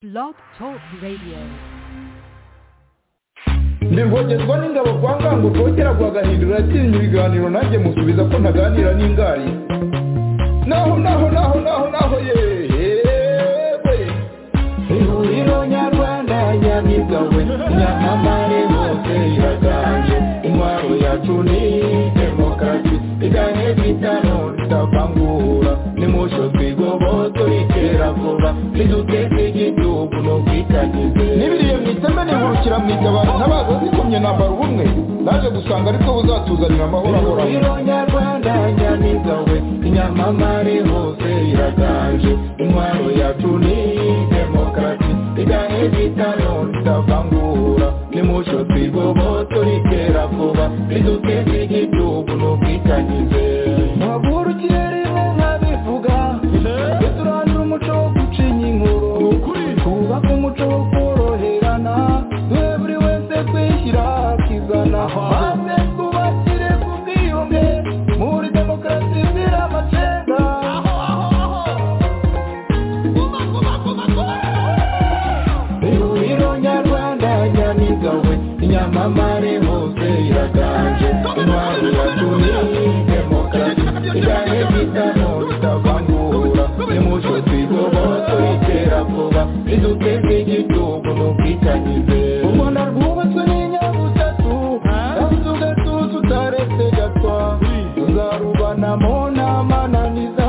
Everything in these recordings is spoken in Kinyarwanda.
Blog Talk Radio. ndibwogerwa n'ingabo kwa ngango kongera guhagahindura yatinya ibiganiro nanjye musubiza ko ntaganira n'ingari naho naho naho naho naho yewe ihuriro nyarwanda nyamigawe nyamamare hose iraganje intwaro yacu ni demokarasi iganye bitano tutavangura nimusho twigoboto itera vuba niduteze igihugu n'ubwitangize n'ibiriye mu iteme nihurukira mu itabaro ntabaza zikomye nambara ubumwe naje gusanga ariko buzatuzanira amahoro ahoraho ihuriro nyarwanda nyamigawe inyamamare hose iraganje intwaro yacu ni demokarasi iganye bitano tutavangura nimucyo twigoboto ritera vuba riduteze igihugu n'ubwitangize ntabwurukire rimwe nkabivuga turandura umuco wo gucinya inkuru twubake umuco wo koroherana duhe buri wese kwishyira akizana maze twubakire ku bwiyunge muri demokarasi izira amacenga ihuriro nyarwanda nyamigawe inyamamare hose iraganje intwaro yacu ni demokarasi iganye bitano bitavangura nimucyo twigoboto ritera vuba riduteze igihugu n'ubwitangize u rwanda rwubatswe n'inyabutatu yabuze ugatuza utaretse gatwa tuzarubanamo n'amananiza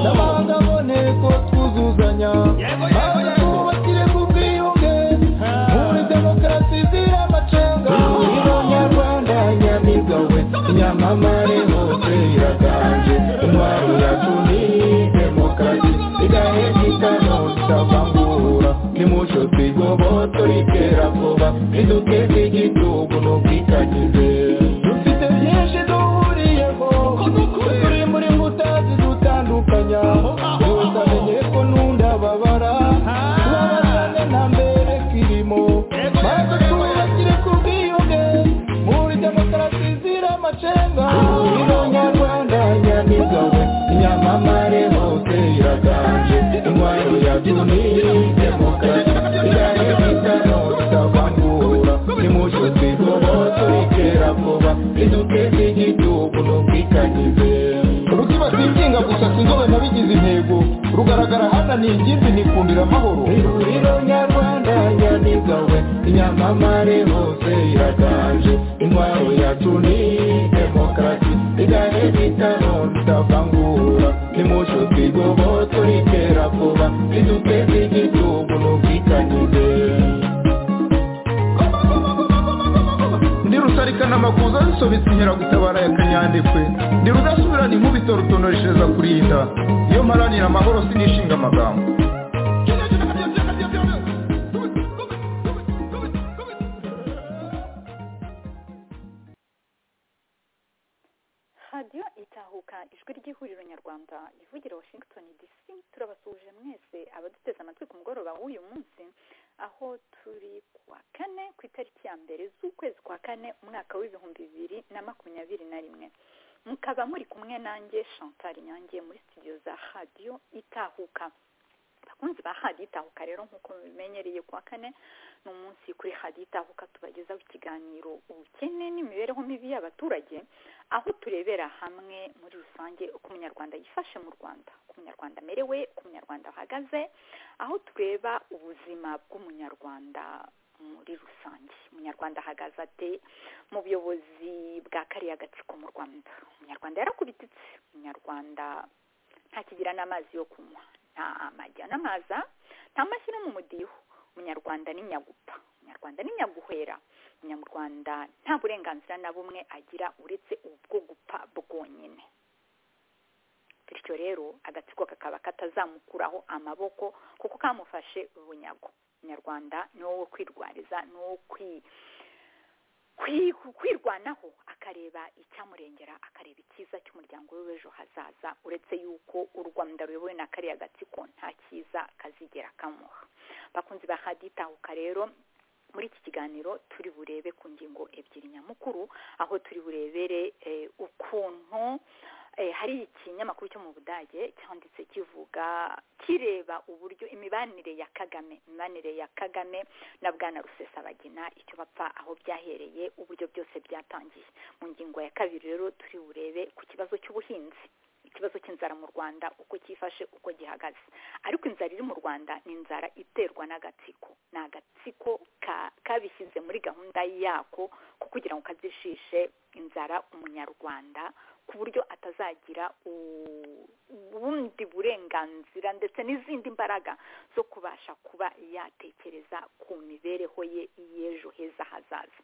n'amahanga aboneye ko twuzuzanya maze twubakire ku bwiyunge muri demokarasi izira amacenga ihuriro nyarwanda nyamigawe inyamamare hose iraganje intwaro yacu ni demokarasi iganye bitano tutavangura nimucyo twigoboto ritera vuba riduteze igihugu n'ubwitangize dufite byinshi duhuriyeho turi muri nkuta zidutandukanya buri wese amenye ko n'undi ababara tubabazane nta mbere kirimo maze twubakire ku bwiyunge muri demokarasi izira amacenga ihuriro nyarwanda nyamigawe inyamamare hose iraganje intwaro yacu ni demokarasi iganye bitano tutavangura nimucyo twigoboto ritera vuba riduteze igihugu n'ubwitangize rutibasiye ikinga gusa sinzobe nabigize intego rugaragara hano ni ingimbi nikundira amahoro ihuriro nyarwanda nyamigawe inyamamare hose iraganje intwaro yacu ni demokarasi igane bitano tutavangura nimucyo twigoboto ritera vuba riduteze igihugu n'ubwitangize ndi rusarikana amakuza zisobetse inkeragutabara ya kanyandekwe ndi rudasubirana inkubito rutonoreshereza kurinda iyo mparanira amahoro sinishinga amagambo radiyo itahuka ijwi ry'ihuriro nyarwanda ivugira washington dc turabasuhuje mwese abaduteze amatwi ku mugoroba w'uyu munsi aho turi kuwa kane ku itariki ya mbere z'ukwezi kwa kane umwaka w'ibihumbi bibiri na makumyabiri na rimwe mukaba muri kumwe nanjye chantal nyange muri studio za radiyo itahuka abakunzi ba radiyo itahuka rero nk'uko mubimenyereye kuwa kane ni umunsi kuri radiyo itahuka tubagezaho ikiganiro ubukene n'imibereho mibi y'abaturage aho turebera hamwe muri rusange uko umunyarwanda yifashe mu rwanda uko umunyarwanda amerewe uko umunyarwanda ahagaze aho tureba ubuzima bw'umunyarwanda muri rusange umunyarwanda ahagaze ate mu buyobozi bwa kariya gatsiko mu rwanda umunyarwanda yarakubititse umunyarwanda ntakigira n'amazi yo kunywa nta amajya n'amaza nta mashyi no mu mudiho umunyarwanda ni nyagupa umunyarwanda ni nyaguhera umunyarwanda nta burenganzira na bumwe agira uretse ubwo gupfa bwonyine bityo rero agatsiko kakaba katazamukuraho amaboko kuko kamufashe ubunyago umunyarwanda ni wowe kwirwariza ni wowe kwi- kwi- kwirwanaho akareba icyamurengera akareba icyiza cy'umuryango we w'ejo hazaza uretse yuko u rwanda ruyobowe na kariya gatsiko nta cyiza kazigera kamuha bakunzi ba radiyo itahuka rero muri iki kiganiro turi burebe ku ngingo ebyiri nyamukuru aho turi burebere eh, ukuntu hari ikinyamakuru cyo mu budage cyanditse kivuga kireba uburyo imibanire ya kagame imibanire ya kagame na bwana rusesabagina icyo bapfa aho byahereye uburyo byose byatangiye mu ngingo ya kabiri rero turi burebe ku kibazo cy'ubuhinzi ikibazo cy'inzara mu rwanda uko cyifashe uko gihagaze ariko inzara iri mu rwanda ni inzara iterwa n'agatsiko ni agatsiko kabishyize muri gahunda yako ko kugira ngo kazishishe inzara umunyarwanda ku buryo atazagira ubundi burenganzira ndetse n'izindi mbaraga zo kubasha kuba yatekereza ku mibereho ye y'ejo heza hazaza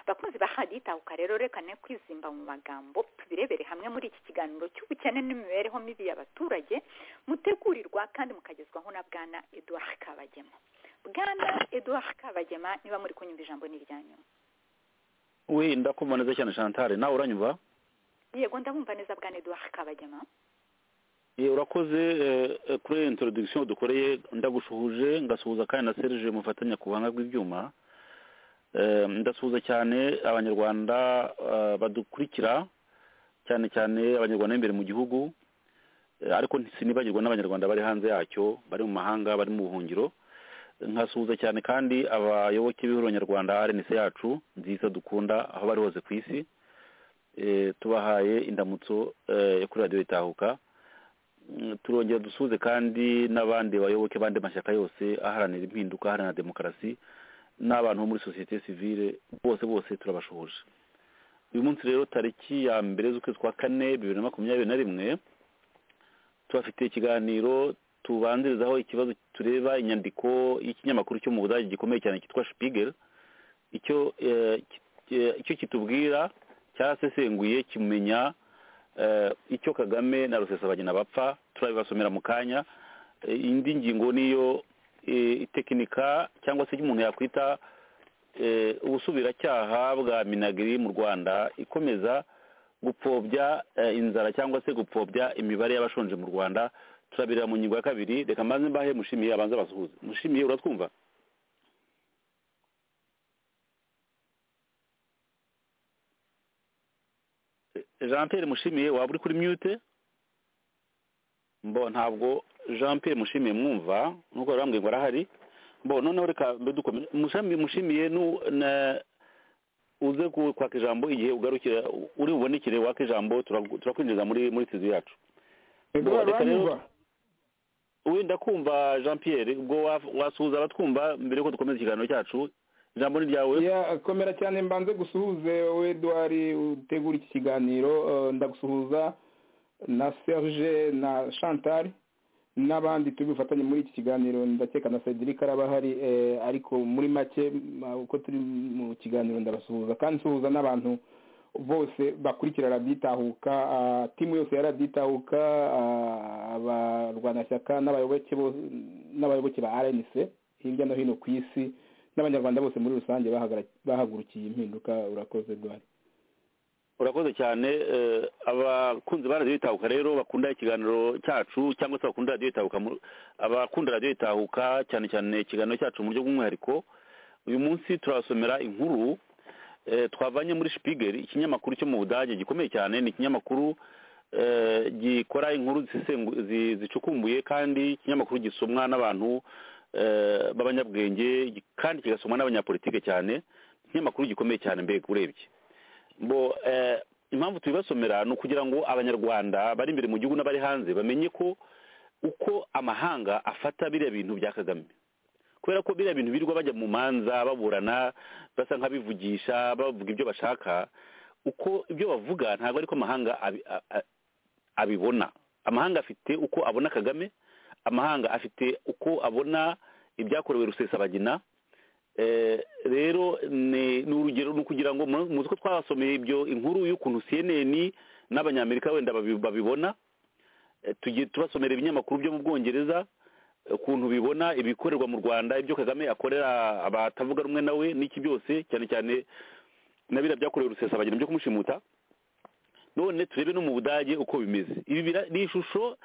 bakunzi ba haditahuka rero reka ne kwizimba mu magambo tubirebere hamwe muri iki kiganiro cy'ubukene n'imibereho mibi y'abaturage mutegurirwa kandi mukagezwaho na bwana eduard kabagema bwana eduard kabagema niba muri kunyumva ijambo n'iryanyu wenda kumva neza cyane shantare nawe uranyumva yego ndabumva neza bwana eduard kabagema Eh, urakoze eh, eh, kuri iyo introduction dukoreye ndagushuhuje ngasuhuza kandi na serge mufatanya ku buhanga bw'ibyuma Eh, ndasuhuza cyane abanyarwanda eh, badukurikira cyane cyane abanyarwanda b'imbere mu gihugu Eh, ariko sinibagirwa n'abanyarwanda bari hanze yacyo bari mu mahanga bari mu buhungiro nkasuhuza cyane kandi abayoboke b'ihuriro nyarwanda rnc yacu nziza dukunda aho bari hose ku isi Eh, tubahaye indamutso eh, yo kuri radiyo itahuka Mm, turongera dusuze kandi n'abandi bayoboke abandi mashyaka yose aharanira impinduka aharanira demokarasi n'abantu bo muri sosiyete sivile bose bose turabashoboje uyu munsi rero tariki ya mbere z'ukwezi kwa kane bibiri na makumyabiri na rimwe tubafite ikiganiro tubanzirizaho ikibazo tureba inyandiko y'ikinyamakuru cyo mu budage gikomeye cyane cyitwa Spiegel icyo eh, ki- eh, icyo kitubwira cyarasesenguye kimenya eh, icyo kagame na rusesabagina bapfa turabibasomera mu kanya Eh, indi ngingo niyo eh, itekinika cyangwa se umuntu yakwita eh, ubusubiracyaha bwa minagiri mu rwanda ikomeza gupfobya eh, inzara cyangwa se gupfobya imibare y'abashonje mu rwanda turabireba mu ngingo ya kabiri reka mbanze mbahe mushimiye abanza basuhuze mushimiye uratwumva jean pierre mushimiye waba uri kuri mute mbo ntabwo jean pierre mushimiye mwumva nkuko bari bambwiye ngo arahari mbo noneho reka mbe dukomeze Mushami- mushimiye nu na uze ku- kwaka ijambo igihe ugarukira uri bubonekere waka ijambo turagu- turakwinjiza muri muri tizi yacu eduard Reka rero- uranyumva wenda kumva jean pierre ubwo wa- wasuhuza abatwumva mbere yuko dukomeza ikiganiro cyacu ijambo ni ryawe Ya, komera cyane mbanze gusuhuze wowe eduard utegura iki kiganiro eh, ndagusuhuza na serge na chantal n'abandi turi bufatanye muri iki kiganiro ndakeka na cedric araba ahari eh, ariko muri make ma- uko turi mu kiganiro ndabasuhuza kandi nsuhuza n'abantu bose bakurikira raditahuka timu yose ya raditahuka abarwanashyaka n'abayoboke bo- n'abayoboke ba rnc hirya no hino ku isi n'abanyarwanda bose muri rusange bahagara- bahagurukiye impinduka urakoze dwari urakoze cyane eh, abakunzi ba radiyo itahuka rero bakunda ikiganiro cyacu cyangwa se bakunda radiyo itahuka mu- abakunda radiyo itahuka cyane cyane ikiganiro cyacu mu buryo bw'umwihariko uyu munsi turabasomera inkuru eh, twavanye muri Spiegel ikinyamakuru cyo mu budage gikomeye cyane ni ikinyamakuru eh, gikora inkuru zisengu- zi- zicukumbuye kandi ikinyamakuru gisomwa n'abantu eh, b'abanyabwenge gi- kandi kigasomwa n'abanyapolitike cyane ikinyamakuru gikomeye cyane mbega urebye bo eh, impamvu tubibasomera ni ukugira ngo abanyarwanda bari imbere mu gihugu n'abari hanze bamenye ko uko amahanga afata biriya bintu bya kagame kubera ko biriya bintu birirwa bajya mu manza baburana basa nk'abivugisha bavuga ibyo bashaka uko ibyo bavuga ntabwo ariko amahanga abi- a- a- abibona amahanga afite uko abona kagame amahanga afite uko abona ibyakorewe rusesabagina Eh, rero ni ni urugero ni ukugira ngo mu- muzi ko twabasomeye ibyo inkuru y'ukuntu cnn n'abanyamerika wenda babi- babibona Eh, tugiye tubasomera ibinyamakuru byo mu bwongereza eh, ukuntu bibona ibikorerwa mu rwanda ibyo kagame akorera abatavuga rumwe nawe n'iki byose cyane cyane na biriya byakorewe rusesabagina byo kumushimuta none turebe no mu budage uko bimeze ibi bira- ni ishusho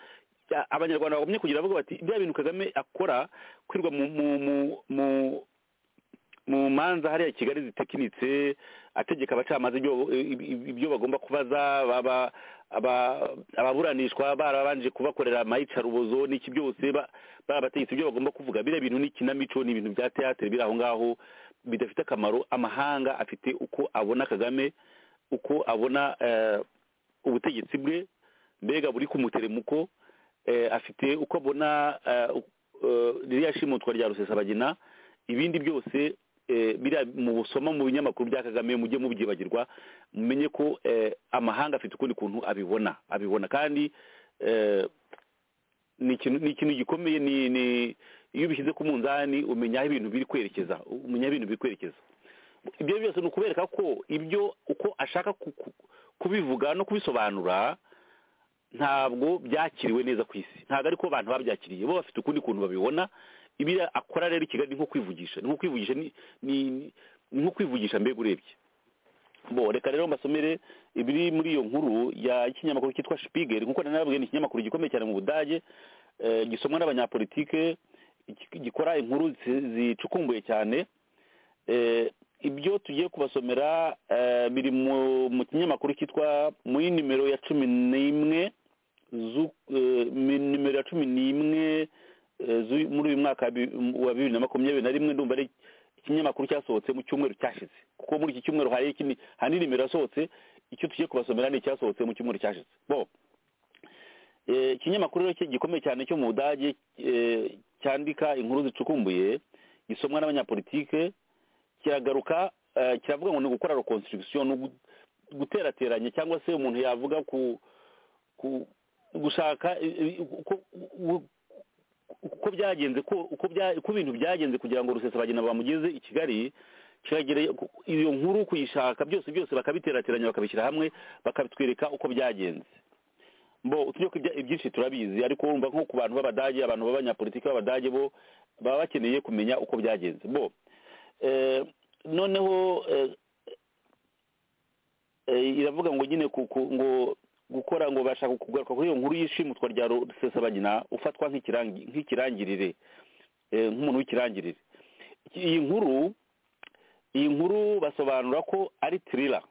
ya- abanyarwanda bagomye kugira bavuga bati bya bintu kagame akora kwirirwa mu mu mu mu mu manza hariya kigali zitekinitse ategeka abacamanza ibyo- i- ibyo bagomba kubaza baba- aba- ababuranishwa barabanje kubakorera amayicarubozo n'iki byose ba- barabategetse ibyo bagomba kuvuga biriya bintu n'ikinamico ni ibintu bya teatire biri aho ngaho bidafite akamaro amahanga afite uko abona kagame uko abona eh, ubutegetsi bwe mbega buri ku muteremuko eh, afite uko abona eh, u- eh, ririya shimutwa rya rusesabagina ibindi byose eh, biriya mubusoma mu binyamakuru bya kagame mujye mubyibagirwa mumenye ko eh, amahanga afite ukundi kuntu abibona abibona kandi eh, ni ikintu ni ikintu gikomeye ni ni iyo ubishyize ku munzani umenya aho ibintu biri kwerekeza umenya aho ibintu biri kwerekeza ibyo byose ni ukubereka ko ibyo uko ashaka ku- ku- kubivuga no kubisobanura ntabwo byakiriwe neza ku isi ntabwo ariko abantu babyakiriye bo bafite ukundi kuntu babibona ibiriya akora rero i kigali ni nko kwivugisha ni nko kwivugisha ni ni- ni nko kwivugisha mbega urebye bo reka rero mbasomere ibiri muri iyo nkuru ya ikinyamakuru cyitwa Spiegel nkuko nari nababwiye ni ikinyamakuru gikomeye cyane mu Budage eh, gisomwa n'abanyapolitike gi- gikora inkuru zi- zicukumbuye cyane eh, ibyo tugiye kubasomera eh, biri mu mu kinyamakuru cyitwa muri nimero ya cumi n'imwe zu- eh, mi- nimero ya cumi n'imwe eh, zu- muri uyu mwaka wa bi- wa bibiri na makumyabiri na rimwe ndumva ari ikinyamakuru cyasohotse mu cyumweru cyashize kuko muri iki cyumweru hari ikindi hari nimero yasohotse icyo tugiye kubasomera ni icyasohotse mu cyumweru cyashize bo Eh, ikinyamakuru rero ki- gikomeye cyane cyo mu budage eh, cyandika inkuru zicukumbuye gisomwa n'abanyapolitike kiragaruka eh, kiravuga ngo ni gukora reconstruction ni ugu- guterateranya cyangwa se umuntu yavuga ku ku- gushaka eh, eh, uko- u- uko byagenze ko uko bya- uko ibintu byagenze kugira ngo rusesabagina bamugeze i kigali kiragera iyo nkuru kuyishaka byose byose bakabiterateranya bakabishyira hamwe bakatwereka uko byagenze bo tujye ku bya- ibyinshi turabizi ariko wumva nko ku bantu b'abadage abantu b'abanyapolitiki b'abadage bo baba bakeneye kumenya uko byagenze bo eh, noneho eh, eh, iravuga ngo nyine ku- ku- ngo gukora ngo bashaka kugaruka kuri iyo nkuru y'ishimutwa rya rusesabagina ufatwa nk'ikirangi- nk'ikirangirire eh, nk'umuntu w'ikirangirire Iki- iyi nkuru iyi nkuru basobanura ko ari tirira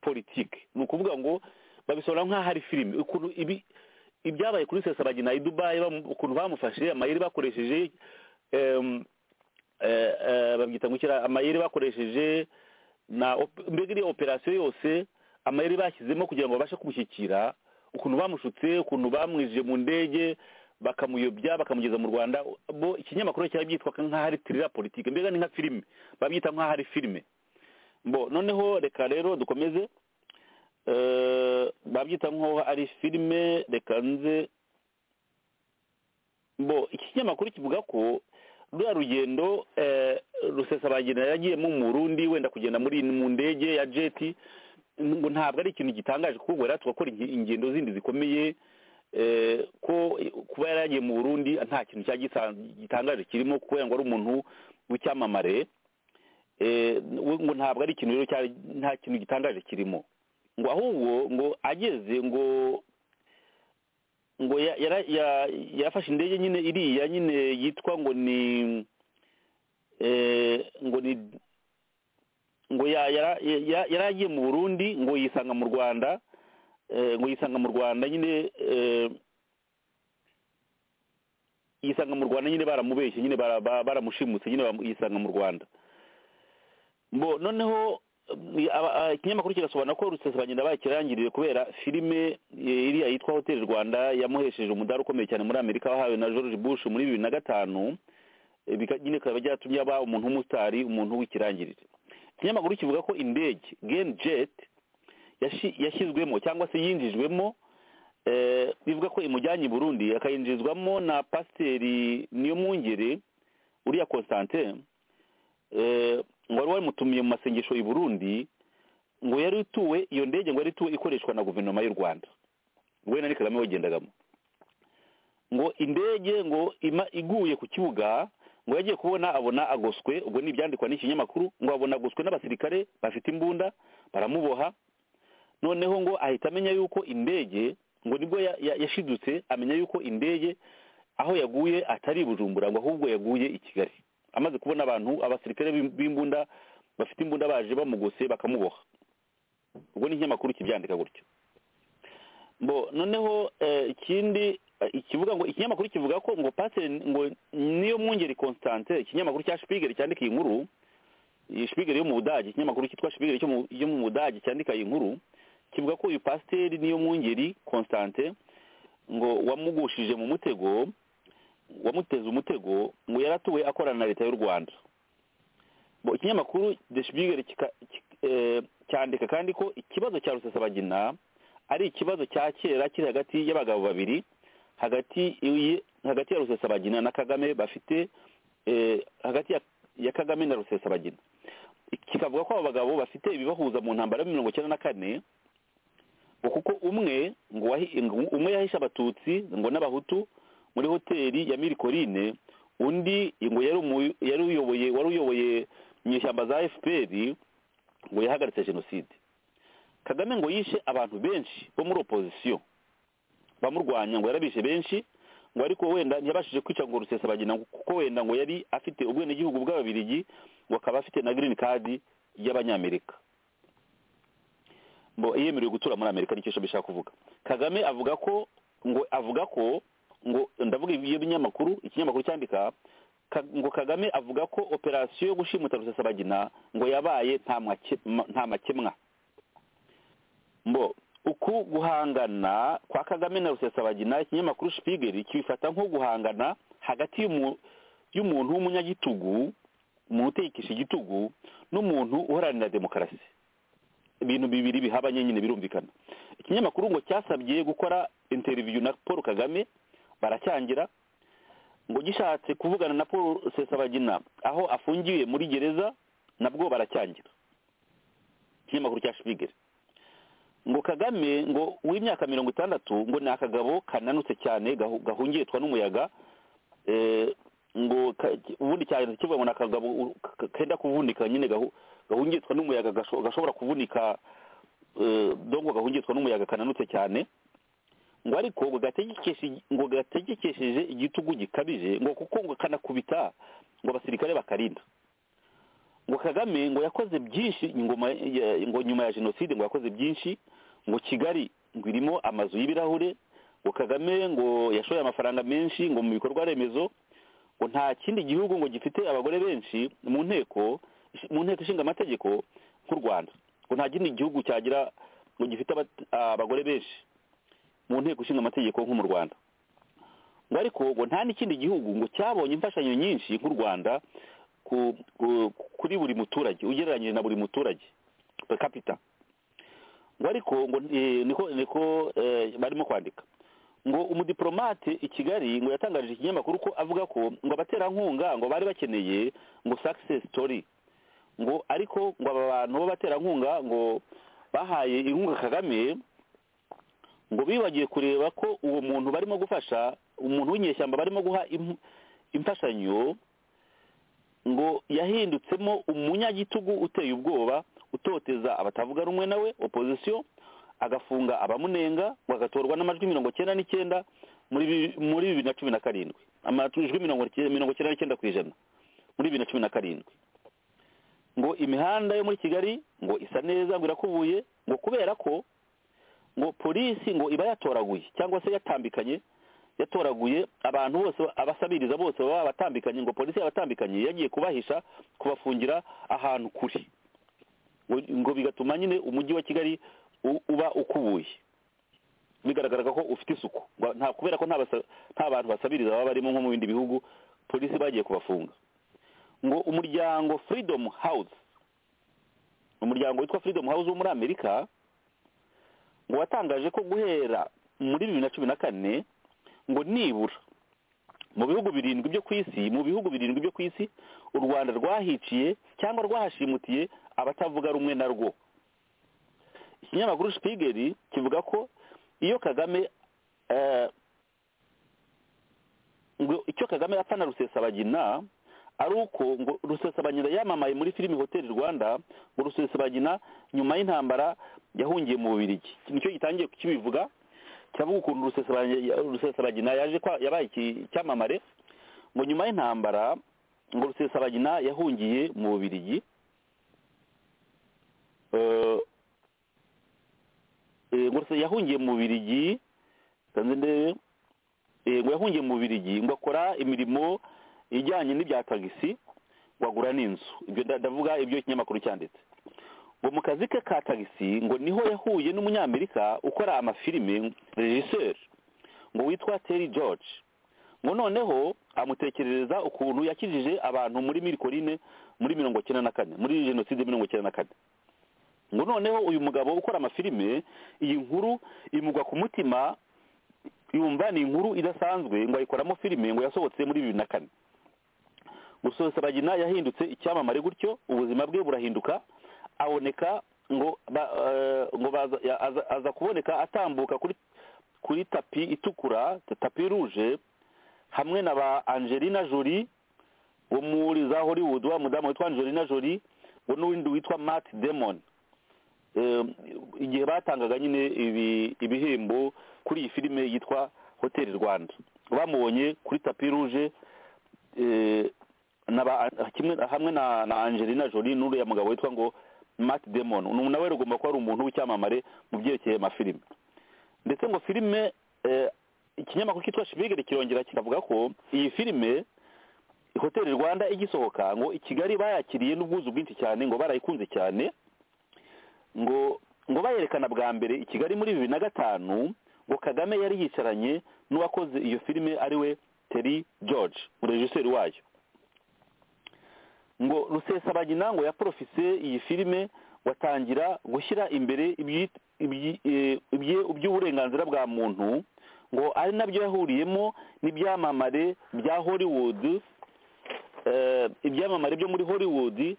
politike ni ukuvuga ngo babisobanura nk'aho ari filime ukuntu ibi ibyabaye kuri sesabagina i dubayi bamu- ukuntu bamufashe amayeri bakoresheje em, eh, eh, babyita ngo iki ra- amayeri bakoresheje na op- mbega iriya operasiyo yose amayeri bashyizemo kugira ngo babashe kumushyikira ukuntu bamushutse ukuntu bamwijije mu ndege bakamuyobya bakamugeza mu rwanda bo ikinyamakuru cyari byitwa nk'aho ari tirira politike mbega ni nka filime babyita nk'aho ari filime bo noneho reka rero dukomeze Eh, babyita nk'aho ari filime reka nze bo iki kinyamakuru kivuga ko ruriya rugendo eh, rusesabagina yagiyemo mu burundi wenda kugenda muri mu ndege ya jeti ngo ntabwo ari ikintu gitangaje kuko ubwo yari tugakora ingendo zindi zikomeye eh, ko kuba yari yagiye mu burundi nta kintu cya gitangaje kirimo kuko wenda ngo ari umuntu w'icyamamare eh, we ngo ntabwo ari ikintu rero cyari nta kintu gitangaje kirimo ngo ahubwo ngo ageze ngo ngo ya- yara- ya- yafashe indege nyine iriya nyine yitwa ngo ni eh, ngo ni ngo ya- yara- ya- yari agiye mu burundi ngo yisanga mu rwanda eh, ngo yisanga mu rwanda nyine eh, yisanga mu rwanda nyine baramubeshye nyine bara- bara- baramushimutse nyine bamu- yisanga mu rwanda bo noneho eh, aba- ah, ikinyamakuru kirasobanura ko rusesabagenda bakirangiriye kubera filime eh, iriya yitwa hoteli rwanda yamuhesheje umudari ukomeye cyane muri amerika wahawe na george bush muri bibiri na gatanu eh, bika- nyine bikaba byatumye aba umuntu w'umusitari umuntu w'ikirangirire ikinyamakuru kivuga ko indege gen jet yashi- yashyizwemo cyangwa se yinjijwemo eh, bivuga ko imujyanye i burundi akayinjizwamo na pasiteri niyo mwungere uriya constantin eh, ngo wari wamutumiye mu masengesho i Burundi ngo yari ituwe iyo ndege ngo yari ituwe ikoreshwa na guverinoma y'u Rwanda ngo we na ni Kagame bagendagamo ngo indege ngo ima iguye ku kibuga ngo yagiye kubona abona agoswe ubwo ni ibyandikwa n'ikinyamakuru ngo abona agoswe n'abasirikare bafite imbunda baramuboha noneho ngo ahita amenya yuko indege ngo nibwo ya- ya- yashidutse amenya yuko indege aho yaguye atari i Bujumbura ngo ahubwo yaguye i Kigali amaze kubona abantu abasirikare b'im- b'imbunda bafite imbunda baje bamugose bakamuboha ubwo ni ikinyamakuru kibyandika gutyo bo noneho eh, ikindi eh, ikivuga ngo ikinyamakuru kivuga ko ngo pasiteri ngo niyo mwungeri constante ikinyamakuru cya shipigeri cyandika iyi nkuru iyi shipigeri yo mu budage ikinyamakuru cyitwa shipigeri cyo mu- yo mu budage cyandika iyi nkuru kivuga ko uyu pasiteri niyo mwungeri constante ngo wamugushije mu mutego wamuteze umutego ngo yaratuwe akorana na leta y'u rwanda Bo, ikinyamakuru de shipigeri kika- kik- eh, cyandika kandi ko ikibazo cya rusesabagina ari ikibazo cya kera kiri hagati y'abagabo babiri hagati iyi- hagati ya rusesabagina na kagame bafite eh, hagati ya, ya kagame na rusesabagina kikavuga ko abo bagabo bafite ibibahuza mu ntambara ya mirongo icyenda na kane ngo kuko umwe ngo wahi- ngo umwe yahishe abatutsi ngo n'abahutu muri hoteli ya mirikorine undi ngo yari umu- yari uyoboye wari uyoboye mu ishyamba za fpr ngo yahagaritse jenoside kagame ngo yishe abantu benshi bo muri opozisiyo bamurwanya ngo yarabishe benshi ngo ariko wenda ntiyabashije kwica ngo rusesabagina ngo- kuko wenda ngo yari afite ubwenegihugu bw'ababirigi ngo akaba afite na green card y'abanyamerika ngo yemerewe gutura muri amerika nicyo bishaka kuvuga kagame avuga ko ngo avuga ko ngo ndavuga ibyo binyamakuru ikinyamakuru cyandika Ka- ngo kagame avuga ko operasiyo yo gushimuta rusesabagina ngo yabaye nta make- nta makemwa mbo uku guhangana kwa kagame na rusesabagina ikinyamakuru shipigeri kibifata nko guhangana hagati y'umu- y'umuntu w'umunyagitugu umuntu utekesha igitugu n'umuntu uharanira demokarasi ibintu bibiri bihabanye nyine birumvikana ikinyamakuru ngo cyasabye gukora interiviyu na paul kagame baracyangira ngo gishatse kuvugana na paul rusesabagina aho afungiwe muri gereza nabwo baracyangira ikinyamakuru cya shipigeri ngo kagame ngo w'imyaka mirongo itandatu ngo ni akagabo kananutse cyane gahu- gahungitwa n'umuyaga eh, ngo ka- ubundi cyane kivuga ngo ni akagabo u- ka- kenda kuvunika nyine gahu- gahungitwa n'umuyaga gasho- gashobora kuvunika eh, dongo gahungitwa n'umuyaga kananutse cyane ngo ariko ngo gategekeshe- ngo gategekesheje igitugu gikabije ngo kuko ngo kanakubita ngo abasirikare bakarinda ngo kagame ngo yakoze byinshi ingoma ya- ngo nyuma ya jenoside ngo yakoze byinshi ngo kigali ngo irimo amazu y'ibirahure ngo kagame ngo yashoye amafaranga menshi ngo mu bikorwa remezo ngo nta kindi gihugu ngo gifite abagore benshi mu nteko mu nteko ishinga amategeko nk'u rwanda ngo nta kindi gihugu cyagira ngo gifite abat- abagore benshi mu nteko ishinga amategeko nk'u mu rwanda ngo ariko ngo nta n'ikindi gihugu ngo cyabonye imfashanyo nyinshi nk'u rwanda ku- ku- kuri buri muturage ugereranyije na buri muturage per capita ngo ariko ngo eh, niko niko eh, barimo kwandika ngo umudiplomate i kigali ngo yatangarije ikinyamakuru ko avuga ko ngo abaterankunga ngo bari bakeneye ngo success story ngo ariko ngo aba bantu b'abaterankunga ngo bahaye inkunga kagame ngo bibagiwe kureba ko uwo muntu barimo gufasha umuntu w'inyeshyamba barimo guha im- imfashanyo ngo yahindutsemo umunyagitugu uteye ubwoba utoteza abatavuga rumwe nawe opozisiyo agafunga abamunenga ngo agatorwa n'amajwi mirongo cyenda n'icyenda muri bi- muri bibiri na cumi na karindwi amajwi mirongo cy- mirongo cyenda n'icyenda ku ijana muri bibiri na cumi na karindwi ngo imihanda yo muri kigali ngo isa neza ngo irakubuye ngo kubera ko ngo polisi ngo iba yatoraguye cyangwa se yatambikanye yatoraguye abantu bose abasabiriza bose baba batambikanye ngo polisi yabatambikanye yagiye kubahisha kubafungira ahantu kure ngo- ngo bigatuma nyine umujyi wa kigali u- uba ukubuye bigaragaraga ko ufite isuku ngo nta kubera ko nta basa- nta bantu basabiriza baba barimo nko mu bindi bihugu polisi bagiye kubafunga ngo umuryango freedom house umuryango witwa freedom house wo muri amerika ngo watangaje ko guhera muri bibiri na cumi na kane ngo nibura mu bihugu birindwi byo ku isi mu bihugu birindwi byo ku isi u rwanda rwahiciye cyangwa rwahashimutiye abatavuga rumwe na rwo ikinyamakuru shipigeri kivuga ko iyo kagame eh, ngo icyo kagame apfa na rusesabagina ari uko ngo rusesabagina yamamaye muri filimi hoteli rwanda ngo rusesabagina nyuma y'intambara yahungiye mu bubirigi nicyo gitangiye kukibivuga kiravuga ukuntu rusesabagina yaje kwa- yabaye iki- icyamamare ngo nyuma y'intambara ngo rusesabagina yahungiye mu bubirigi Eh, eh, ngo Ruse- yahungiye mu bubirigi kanze ndebe Eh, ngo yahungiye mu bubirigi ngo akora imirimo ijyanye n'ibya tagisi ngo agura n'inzu ibyo nda- ndavuga ibyo ikinyamakuru cyanditse ngo mu kazi ke ka tagisi ngo niho yahuye n'umunyamerika ukora amafilime regiseri ngo witwa teri george ngo noneho amutekerereza ukuntu yakijije abantu muri mirikorine muri mirongo cyenda na kane muri jenoside mirongo cyenda na kane ngo noneho uyu mugabo ukora amafilime iyi nkuru imugwa ku mutima yumva ni inkuru idasanzwe ngo ayikoramo filime ngo yasohotse muri bibiri na kane gusohosa bagina yahindutse icyamamare gutyo ubuzima bwe burahinduka aboneka ngo ba, eh, ngo baza, ya- aza, aza kuboneka atambuka kuri kuri tapi itukura tapi ruje hamwe na ba angelina jolie wo muri za hollywood wa mudamu witwa angelina jolie ngo n'uwundi witwa matt damon Eh, igihe batangaga nyine ibi- ibihembo kuri iyi filime yitwa hoteli rwanda bamubonye kuri tapi ruje eh, na ba- kimwe- hamwe na na angelina jolie n'uriya mugabo witwa ngo matt damon umuntu nawe rugomba kuba ari umuntu w'icyamamare mu byerekeye amafilime ndetse ngo filime eh, ikinyamakuru cyitwa shibigere kirongera kikavuga ko iyi filime hoteli rwanda igisohoka ngo i kigali bayakiriye n'ubwuzu bwinshi cyane ngo barayikunze cyane ngo ngo bayerekana bwa mbere i kigali muri bibiri na gatanu ngo kagame yari yicaranye n'uwakoze iyo filime ariwe teri george umuregiseri wayo ngo rusesabagina ngo yaporofise iyi filime watangira gushyira imbere ibyi- ibyi- eh, ibye- iby'uburenganzira bwa muntu ngo ari nabyo yahuriyemo n'ibyamamare bya hollywood eh, ibyamamare byo muri hollywood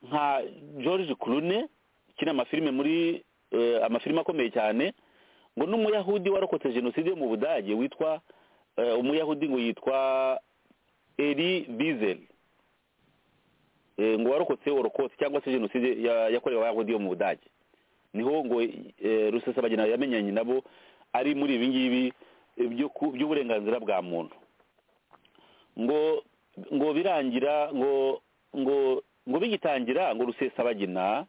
nka george clooney kiri amafilime muri eh, amafilime akomeye cyane ngo n'umuyahudi warokotse jenoside yo mu budage witwa eh, umuyahudi ngo yitwa eri bizel eh, ngo warokotse orokotse cyangwa se jenoside ya- yakorewe abayahudi yo mu budage niho ngo eh, rusesabagina yamenyanye nabo ari muri ibi ngibi eh, byo ku- by'uburenganzira bwa muntu ngo ngo birangira ngo ngo ngo bigitangira ngo rusesabagina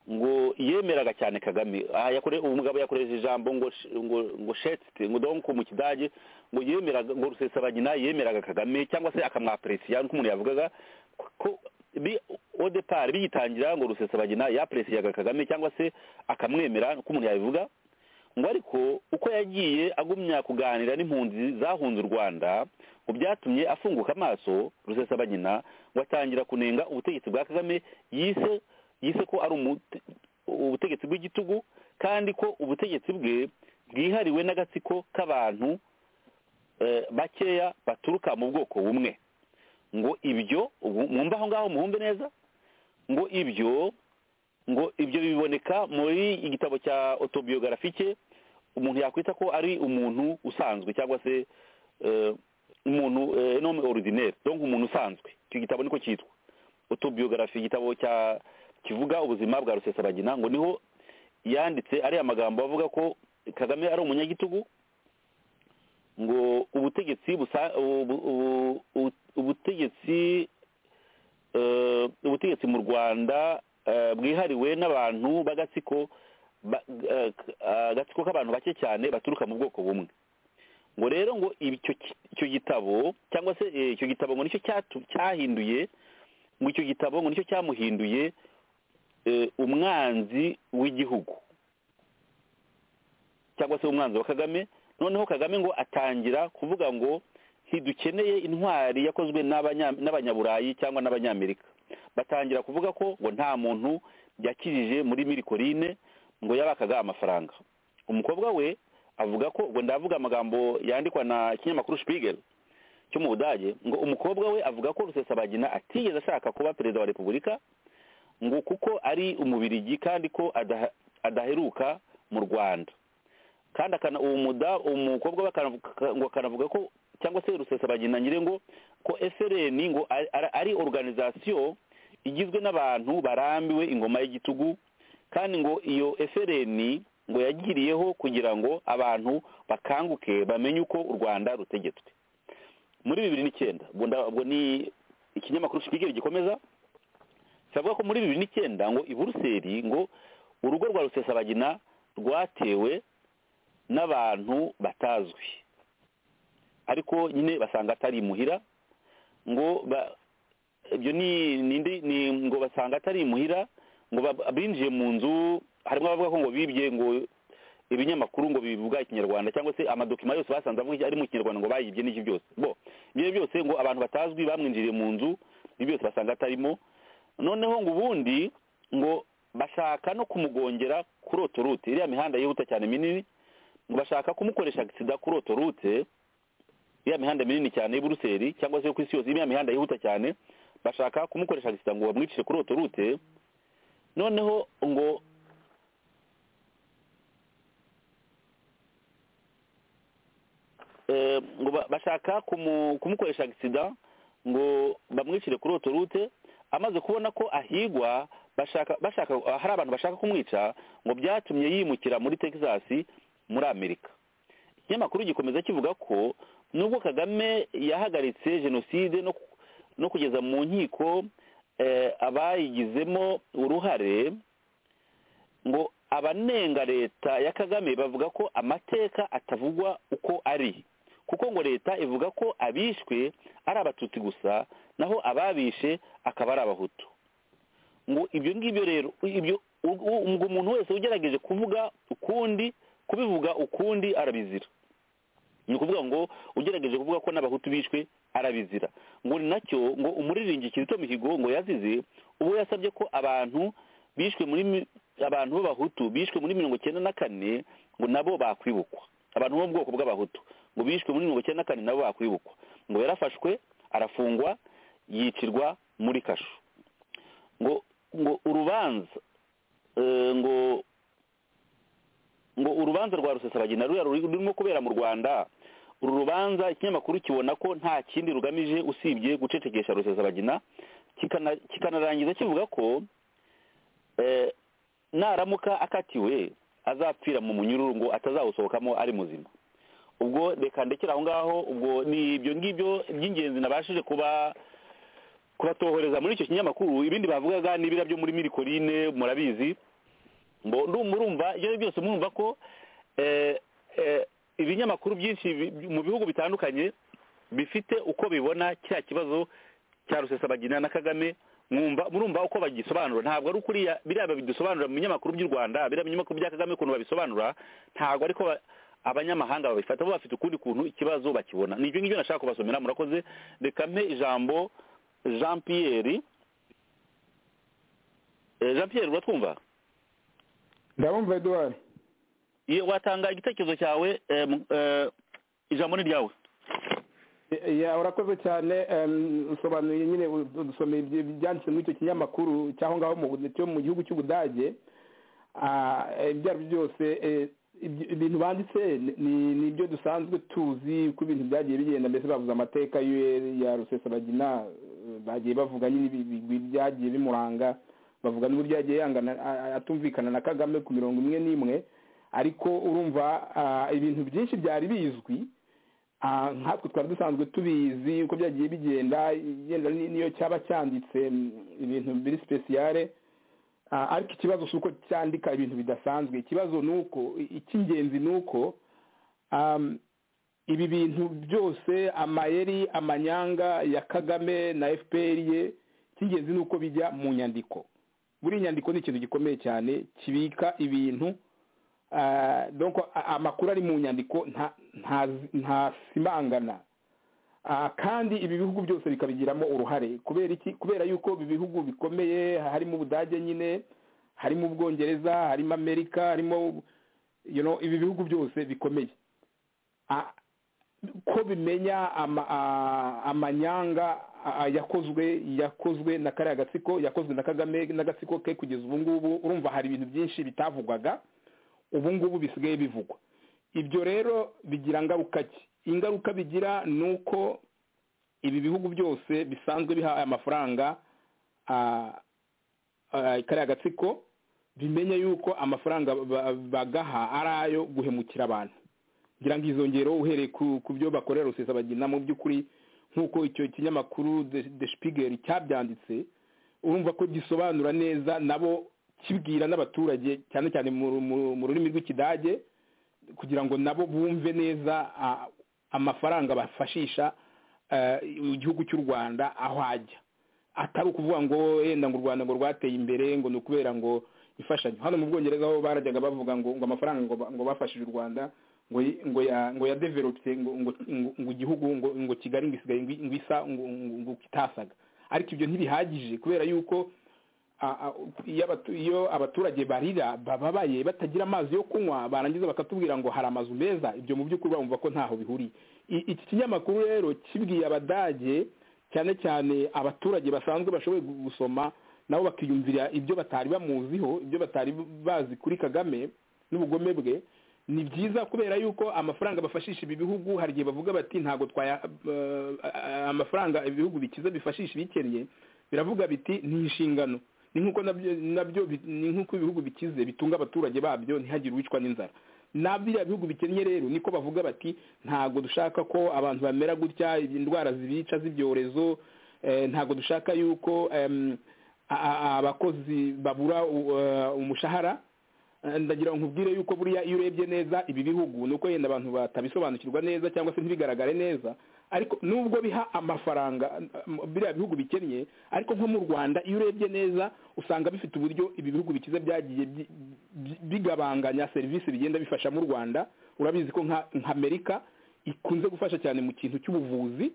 ngo yemeraga cyane kagame aha yakore uwo mugabo yakoresheje ijambo ngo sh- ngo ngo shetste ngo donc mu kidage ngo yemeraga ngo rusesabagina yemeraga kagame cyangwa se akamwapresiya nk'uko umuntu yavugaga ko bi odepar bigitangira ngo rusesabagina yapresiyaga kagame cyangwa se akamwemera nk'uko umuntu yabivuga ngo ariko uko yagiye agumya kuganira n'impunzi zahunze u rwanda ngo byatumye afunguka amaso rusesabagina ngo atangira kunenga ubutegetsi bwa kagame yise yise ko ari umute- ubutegetsi bw'igitugu kandi ko ubutegetsi bwe bwihariwe n'agatsiko k'abantu eh, bakeya baturuka mu bwoko bumwe ngo ibyo ubu- mwumva aho ngaho muhumbe neza ngo ibyo ngo ibyo biboneka muri igitabo cya autobiografike umuntu yakwita ko ari umuntu usanzwe cyangwa se eh, umuntu eh, nome ordinaire donc umuntu usanzwe icyo gitabo niko cyitwa autobiography igitabo cya kivuga ubuzima bwa rusesabagina ngo niho yanditse ariya magambo avuga ko kagame ari umunyagitugu ngo ubutegetsi busa- ubu- ubu- ubu- ubutegetsi eh, ubutegetsi mu rwanda eh, bwihariwe n'abantu b'agatsiko ba- eh, k- eh, agatsiko k'abantu bake cyane baturuka mu bwoko bumwe ngo rero ngo icyo ki- icyo gitabo cyangwa se eh, icyo gitabo ngo nicyo cyatu- cyahinduye ngo icyo gitabo ngo nicyo cyamuhinduye eh, umwanzi w'igihugu cyangwa se umwanzi wa kagame noneho kagame ngo atangira kuvuga ngo ntidukeneye intwari yakozwe n'abanya- n'abanyaburayi cyangwa n'abanyamerika batangira kuvuga ko ngo nta muntu yakijije muri mirikorine ngo yabakaga amafaranga umukobwa we avuga ko ngo ndavuga amagambo yandikwa na ikinyamakuru Spiegel cyo mu budage ngo umukobwa we avuga ko rusesabagina atigeze ashaka kuba perezida wa repubulika ngo kuko ari umubirigi kandi ko ada- adaheruka mu rwanda kandi akana uwo muda umukobwa we akanavuga- ngo akanavuga ko cyangwa se rusesabagina nyire ngo ko FLN ngo ari- ari- ari organisation igizwe n'abantu barambiwe ingoma y'igitugu kandi ngo iyo FLN ngo yagiriyeho kugira ngo abantu bakanguke bamenye uko u Rwanda rutegetswe muri bibiri n'icyenda ubwo nda- ubwo ni ikinyamakuru shipigeri gikomeza kiravuga ko muri bibiri n'icyenda ngo i buruseli ngo urugo rwa rusesabagina rwatewe n'abantu batazwi ariko nyine basanga atari imuhira ngo ibyo ni nindi ni ngo basanga atari imuhira ngo ba- binjiye mu nzu harimo abavuga ko ngo bibye ngo ibinyamakuru ngo bivuga ikinyarwanda cyangwa se amadokima yose basanze avuga iki ari mu kinyarwanda ngo bayibye n'iki byose bo ibyo byose ngo abantu batazwi bamwinjiriye mu nzu ibyo byose basanga atarimo noneho ngo ubundi ngo bashaka no kumugongera kuri otorute iriya mihanda yihuta cyane minini ngo bashaka kumukoresha agisida kuri otorute iriya mihanda minini cyane y'i buruseli cyangwa se yo ku isi yose iriya mihanda yihuta cyane bashaka kumukoresha agisida ngo bamwicire kuri otorute noneho ngo eh, ngo ba- bashaka kumu- kumukoresha agisida ngo bamwishyire kuri otorute amaze kubona ko ahigwa bashaka bashaka hari abantu bashaka kumwica ngo byatumye yimukira muri texas muri amerika ikinyamakuru gikomeza kivuga ko nubwo kagame yahagaritse jenoside no, ku- no kugeza mu nkiko eh, abayigizemo uruhare ngo abanenga leta ya kagame bavuga ko amateka atavugwa uko ari kuko ngo leta ivuga ko abishwe ari abatutsi gusa naho ababishe akaba ari abahutu ngo ibyo ngibyo rero ibyo u- u- ngo umuntu wese ugerageje kuvuga ukundi kubivuga ukundi arabizira ni ukuvuga ngo ugerageje kuvuga ko n'abahutu bishwe arabizira ngo ni nacyo ngo umuririmbyi kizito mihigo ngo yazize ubwo yasabye ko abantu bishwe muri mi- abantu b'abahutu bishwe muri mirongo icyenda na kane ngo nabo bakwibukwa abantu bo mu bwoko bw'abahutu ngo bishwe muri mirongo icyenda na kane nabo bakwibukwa ngo yarafashwe arafungwa yicirwa muri kasho ngo ngo urubanza eh, ngo ngo urubanza rwa rusesabagina ruriya ruri- rurimo kubera mu rwanda uru rubanza ikinyamakuru kibona ko nta kindi rugamije usibye gucecekesha rusesabagina kikana- kikanarangiza kivuga ko eh, naramuka akatiwe azapfira mu munyururu ngo atazawusohokamo ari muzima ubwo reka ndekera aho ngaho ubwo ni ibyo ngibyo by'ingenzi nabashije kuba kubatohoreza muri icyo kinyamakuru ibindi bavugaga n'ibira byo muri mirikorine murabizi ngo murumva ibyo ari byo byose murumva ko eh, eh, ibinyamakuru byinshi bi- bi- mu bihugu bitandukanye bifite uko bibona cya kibazo cya rusesabagina na kagame mwumva murumva uko bagisobanura ntabwo ari kuriya biriya babidusobanura mu binyamakuru by'u rwanda biriya binyamakuru bya kagame ukuntu babisobanura ntabwo ariko ba- abanyamahanga babifata bo bafite ukundi kuntu ikibazo bakibona ni ibyo ngibyo nashaka kubasomera murakoze reka mpe ijambo jean pierre Eh, jean pierre uratwumva ndabumva eduwari Ye, watanga igitekerezo cyawe eh, mu- eh, ijambo ni ryawe ya urakoze cyane em, usobanuye nyine ud- udusomeye ibyo- ibyanditse muri icyo kinyamakuru cy'aho ngaho mu Bu- cyo mu gihugu cy'ubudage Ah, eh, ibyo ari byo byose eh, ibyo- ibintu banditse ni- ni ni ibyo dusanzwe tuzi uko ibintu byagiye bigenda mbese bavuze amateka y'u- ya rusesabagina eh, bagiye bavuga nyine ibi- ibi- ibi byagiye bimuranga bavuga n'uburyo yagiye yangana a- a- atumvikana na kagame ku mirongo imwe n'imwe ariko urumva ah, ibintu byinshi byari bizwi Ah, nkatwe twari dusanzwe tubizi uko byagiye bigenda igenda ni- niyo cyaba cyanditse mm, ibintu biri sipesiyare Ah, ariko ikibazo si uko cyandika ibintu bidasanzwe ikibazo ni uko i- icy'ingenzi ni uko am, ibi bintu byose amayeri amanyanga ya kagame na fpr ye icy'ingenzi ni uko bijya mu nyandiko buri nyandiko ni ikintu gikomeye cyane kibika ibintu Ah, donc a- amakuru ari mu nyandiko nta- nta- ntasimangana Ah, kandi ibi bihugu byose bikabigiramo uruhare kubera iki kubera yuko ibi bihugu bikomeye harimo ubudage nyine harimo ubwongereza harimo amerika harimo you know, ibi bihugu byose bikomeye Ah, ko bimenya ama- a- amanyanga a- yakozwe yakozwe na kariya gatsiko yakozwe na kagame n'agatsiko ke kugeza ubu ngubu urumva hari ibintu byinshi bitavugwaga ubu ngubu bisigaye bivugwa ibyo rero bigira ngaruka ki ingaruka bigira ni uko ibi bihugu byose bisanzwe bihaye amafaranga ah, ah, kariya gatsiko bimenya yuko amafaranga ba- bagaha ari ayo guhemukira abantu ngira ngo izo ngero uhereye ku ku byo bakorera rusesabagina mu by'ukuri nk'uko icyo kinyamakuru deshipigeri cyabyanditse urumva ko gisobanura neza nabo kibwira n'abaturage cyane cyane mu rurimi rw'ikidage kugira ngo nabo bumve neza amafaranga bafashisha igihugu cy'u rwanda aho ajya atari ukuvuga ngo yenda ngo u rwanda ngo rwateye imbere ngo ni ukubera ngo ifashanyo hano mu bwongereza aho barajyaga bavuga ngo ngo amafaranga ngo bafashije u rwanda ngo ngo ya ngo ya develope ngo ngo igihugu ngo ngo kigali ngo isigaye ngo isa ngo kitasaga ariko ibyo ntibihagije kubera yuko iyo abaturage barira bababaye batagira amazi yo kunywa barangiza bakatubwira ngo hari amazu meza ibyo mu by'ukuri bumva ko ntaho bihuriye iki kinyamakuru rero kibwiye abadage cyane cyane abaturage basanzwe bashoboye gusoma nabo bakiyumvira ibyo batari bamuziho ibyo batari bazi kuri kagame n'ubugome bwe ni byiza kubera yuko amafaranga bafashisha ibi bihugu hari igihe bavuga bati ntabwo twaya amafaranga ibihugu bikize bifashisha ibikennye biravuga biti ni inshingano ni nk'uko nabyo ni nk'uko ibihugu bikize bitunga abaturage babyo ntihagire uwicwa n'inzara na biriya bihugu bikennye rero niko bavuga bati ntabwo dushaka ko abantu bamera gutya indwara zibica z'ibyorezo ntabwo dushaka yuko abakozi babura umushahara ndagira ngo nkubwire yuko buriya iyo urebye neza ibi bihugu ni uko yenda abantu batabisobanukirwa neza cyangwa se ntibigaragare neza ariko nubwo biha amafaranga biriya bihugu bikennye ariko nko mu rwanda iyo urebye neza usanga bifite uburyo ibi bihugu bikize byagiye bigabanganya serivisi bigenda bifasha mu rwanda urabizi ko nka amerika ikunze gufasha cyane mu kintu cy'ubuvuzi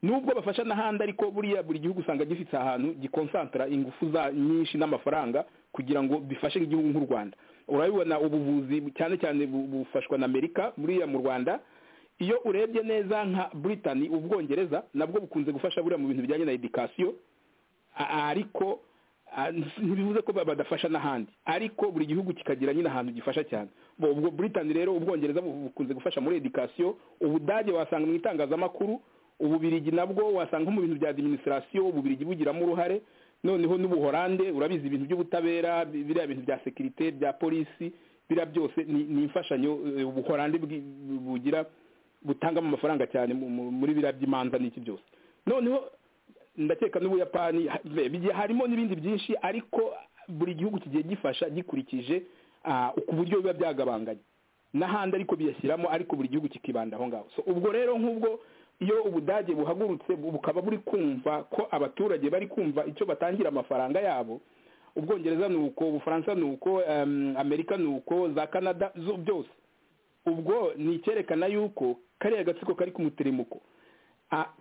nubwo bafasha n'ahandi ariko buriya buri gihugu usanga gifite ahantu gikonsantara ingufu za nyinshi n'amafaranga kugira ngo bifashe igihugu nk'u rwanda urabibona ubuvuzi cyane cyane bufashwa na amerika buriya mu rwanda iyo urebye neza nka Britain ubwongereza nabwo bukunze gufasha buriya mu bintu bijyanye na edikasiyo ariko ntibivuze ko badafasha n'ahandi ariko buri gihugu kikagira nyine ahantu gifasha cyane ubwo Britain rero ubwongereza bukunze gufasha muri edikasiyo ubudage wasanga mu itangazamakuru ububirigi nabwo wasanga mu bintu bya administration ububirigi bugiramo uruhare noneho n'ubuhorande urabizi ibintu by'ubutabera biriya bintu bya sekirite bya polisi biriya byose ni imfashanyo ubuhorande bugira butangamo amafaranga cyane muri biriya by'imanza n'iki byose noneho ndakeka n'ubuyapani harimo n'ibindi byinshi ariko buri gihugu kigiye gifasha gikurikije ku buryo biba byagabanganye n'ahandi ariko biyashyiramo ariko buri gihugu kikibanda aho ngaho ubwo rero nk'ubwo iyo ubudage buhagurutse bukaba buri kumva ko abaturage bari kumva icyo batangira amafaranga yabo ubwongereza ni uko ubufaransa ni uko amerika ni uko za canada byose ubwo ni icyerekana yuko kariya gatsiko kari ku muteremuko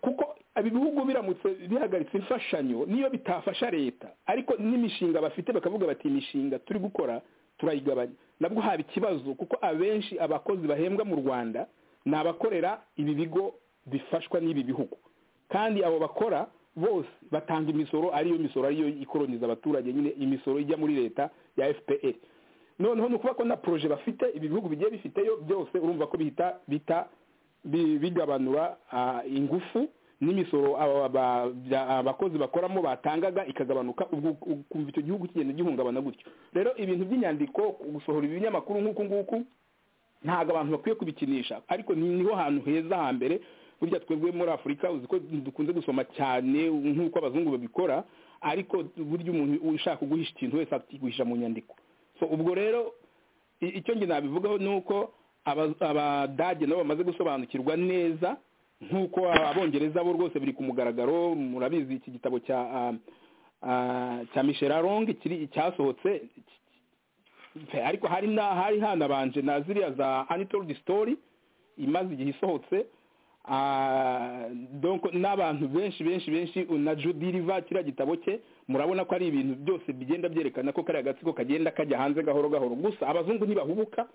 kuko ibi bihugu biramutse bihagaritse imfashanyo niyo bitafasha leta ariko n'imishinga bafite bakavuga bati imishinga turi gukora turayigabanya nabwo haba ikibazo kuko abenshi abakozi bahembwa mu rwanda ni abakorera ibi bigo bifashwa n'ibi bihugu kandi abo bakora bose batanga imisoro ariyo misoro ariyo ikoroniza abaturage nyine imisoro ijya muri leta ya fpr noneho ni ukuvuga ko na poroje bafite ibi bihugu bigiye bifiteyo byose urumva ko bihita bita bigabanura ingufu n'imisoro abakozi bakoramo batangaga ikagabanuka ukumva icyo gihugu kigenda gihungabana gutyo rero ibintu by'inyandiko gusohora ibinyamakuru nk'uku nguku ntabwo abantu bakwiye kubikinisha ariko niho hantu heza hambere burya twebwe muri afurika uzi ko dukunze gusoma cyane nk'uko abazungu babikora ariko burya umuntu ushaka kuguhisha ikintu wese akiguhisha mu nyandiko so ubwo rero icyo nge nabivugaho ni uko abadage nabo bamaze gusobanukirwa neza nk'uko abongereza bo rwose biri ku mugaragaro murabizi iki gitabo cya cya mishelarongi cyasohotse ariko hari hari hanabanje na ziriya za anitoldi story imaze igihe isohotse n'abantu benshi benshi benshi na judiriva kiriya gitabo cye murabona ko ari ibintu byose bigenda byerekana ko kariya gatsiko kagenda kajya hanze gahoro gahoro gusa abazungu ntibahubuka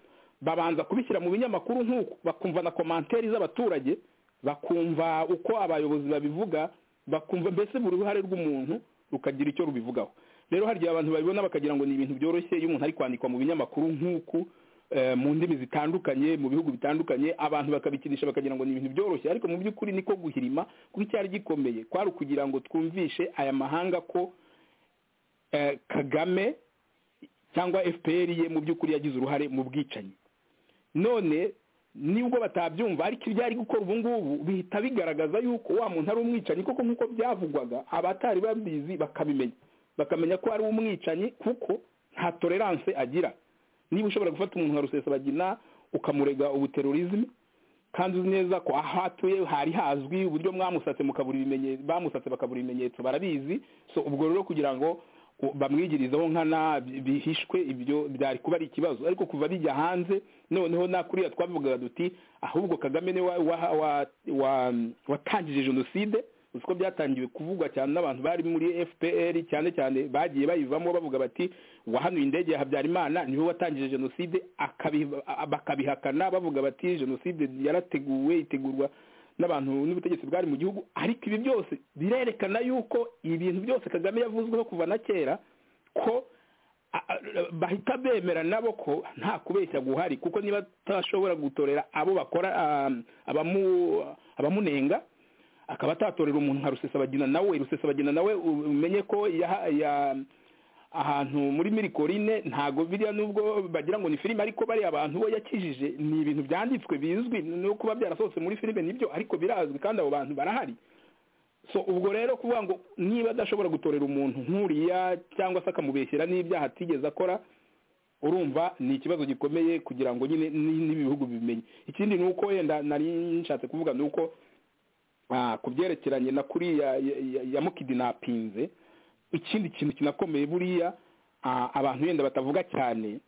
babanza kubishyira mu binyamakuru nk'uko bakumva na komanteri z'abaturage bakumva uko abayobozi babivuga bakumva mbese buri ruhare rw'umuntu rukagira icyo rubivugaho rero hari igihe abantu babibona bakagira ngo ni ibintu byoroshye iyo umuntu ari kwandikwa mu binyamakuru nk'uku mu ndimi zitandukanye mu bihugu bitandukanye abantu bakabikinisha bakagira ngo ni ibintu byoroshye ariko mu by'ukuri niko guhirima kuko icyari gikomeye kwari ukugira ngo twumvishe aya mahanga ko kagame cyangwa fpr ye mu by'ukuri yagize uruhare mu bwicanyi none nibwo batabyumva ariko ibyo ari gukora ubu ngubu bihita bigaragaza yuko wa muntu ari umwicanyi koko nk'uko byavugwaga abatari babizi bakabimenya bakamenya ko ari umwicanyi kuko nta tolerance agira niba ushobora gufata umuntu nka rusesabagina ukamurega ubuterorizme kandi uzi neza ko aho atuye hari hazwi uburyo mwamusatse mukabura ibimenyetso bamusatse bakabura ibimenyetso barabizi so ubwo rero kugira ngo bamwigirizeho nkana bihishwe ibyo byari kuba ari ikibazo ariko kuva bijya hanze noneho na kuriya twabivugaga duti ahubwo kagame ni watangije jenoside uzi ko byatangiwe kuvugwa cyane n'abantu bari muri fpr cyane cyane bagiye bayivamo bavuga bati wahanuye indege ya habyarimana niwe watangije jenoside bakabihakana bavuga bati jenoside yarateguwe itegurwa n'abantu n'ubutegetsi bwari mu gihugu ariko ibi byose birerekana yuko ibintu byose kagame yavuzweho kuva na kera ko bahita bemera nabo ko nta kubeshya guhari kuko niba atashobora gutorera abo bakora abamunenga akaba atatorera umuntu nka rusesabagina nawe rusesabagina nawe umenye ko ahantu muri mirikorine ntago biriya nubwo bagira ngo ni filime ariko bariya abantu bo yakijije ni ibintu byanditswe bizwi no kuba byarasohotse muri filime nibyo ariko birazwi kandi abo bantu barahari so ubwo rero kuvuga ngo niba adashobora gutorera umuntu nk'uriya cyangwa se akamubeshyira n'ibyaha atigeze akora urumva ni ikibazo gikomeye kugira ngo nyine n'ibihugu bibimenye ikindi ni uko wenda nari nshatse kuvuga ni uko ku byerekeranye na kuriya yamukidinapinze ikindi kintu kinakomeye buriya abantu wenda batavuga cyane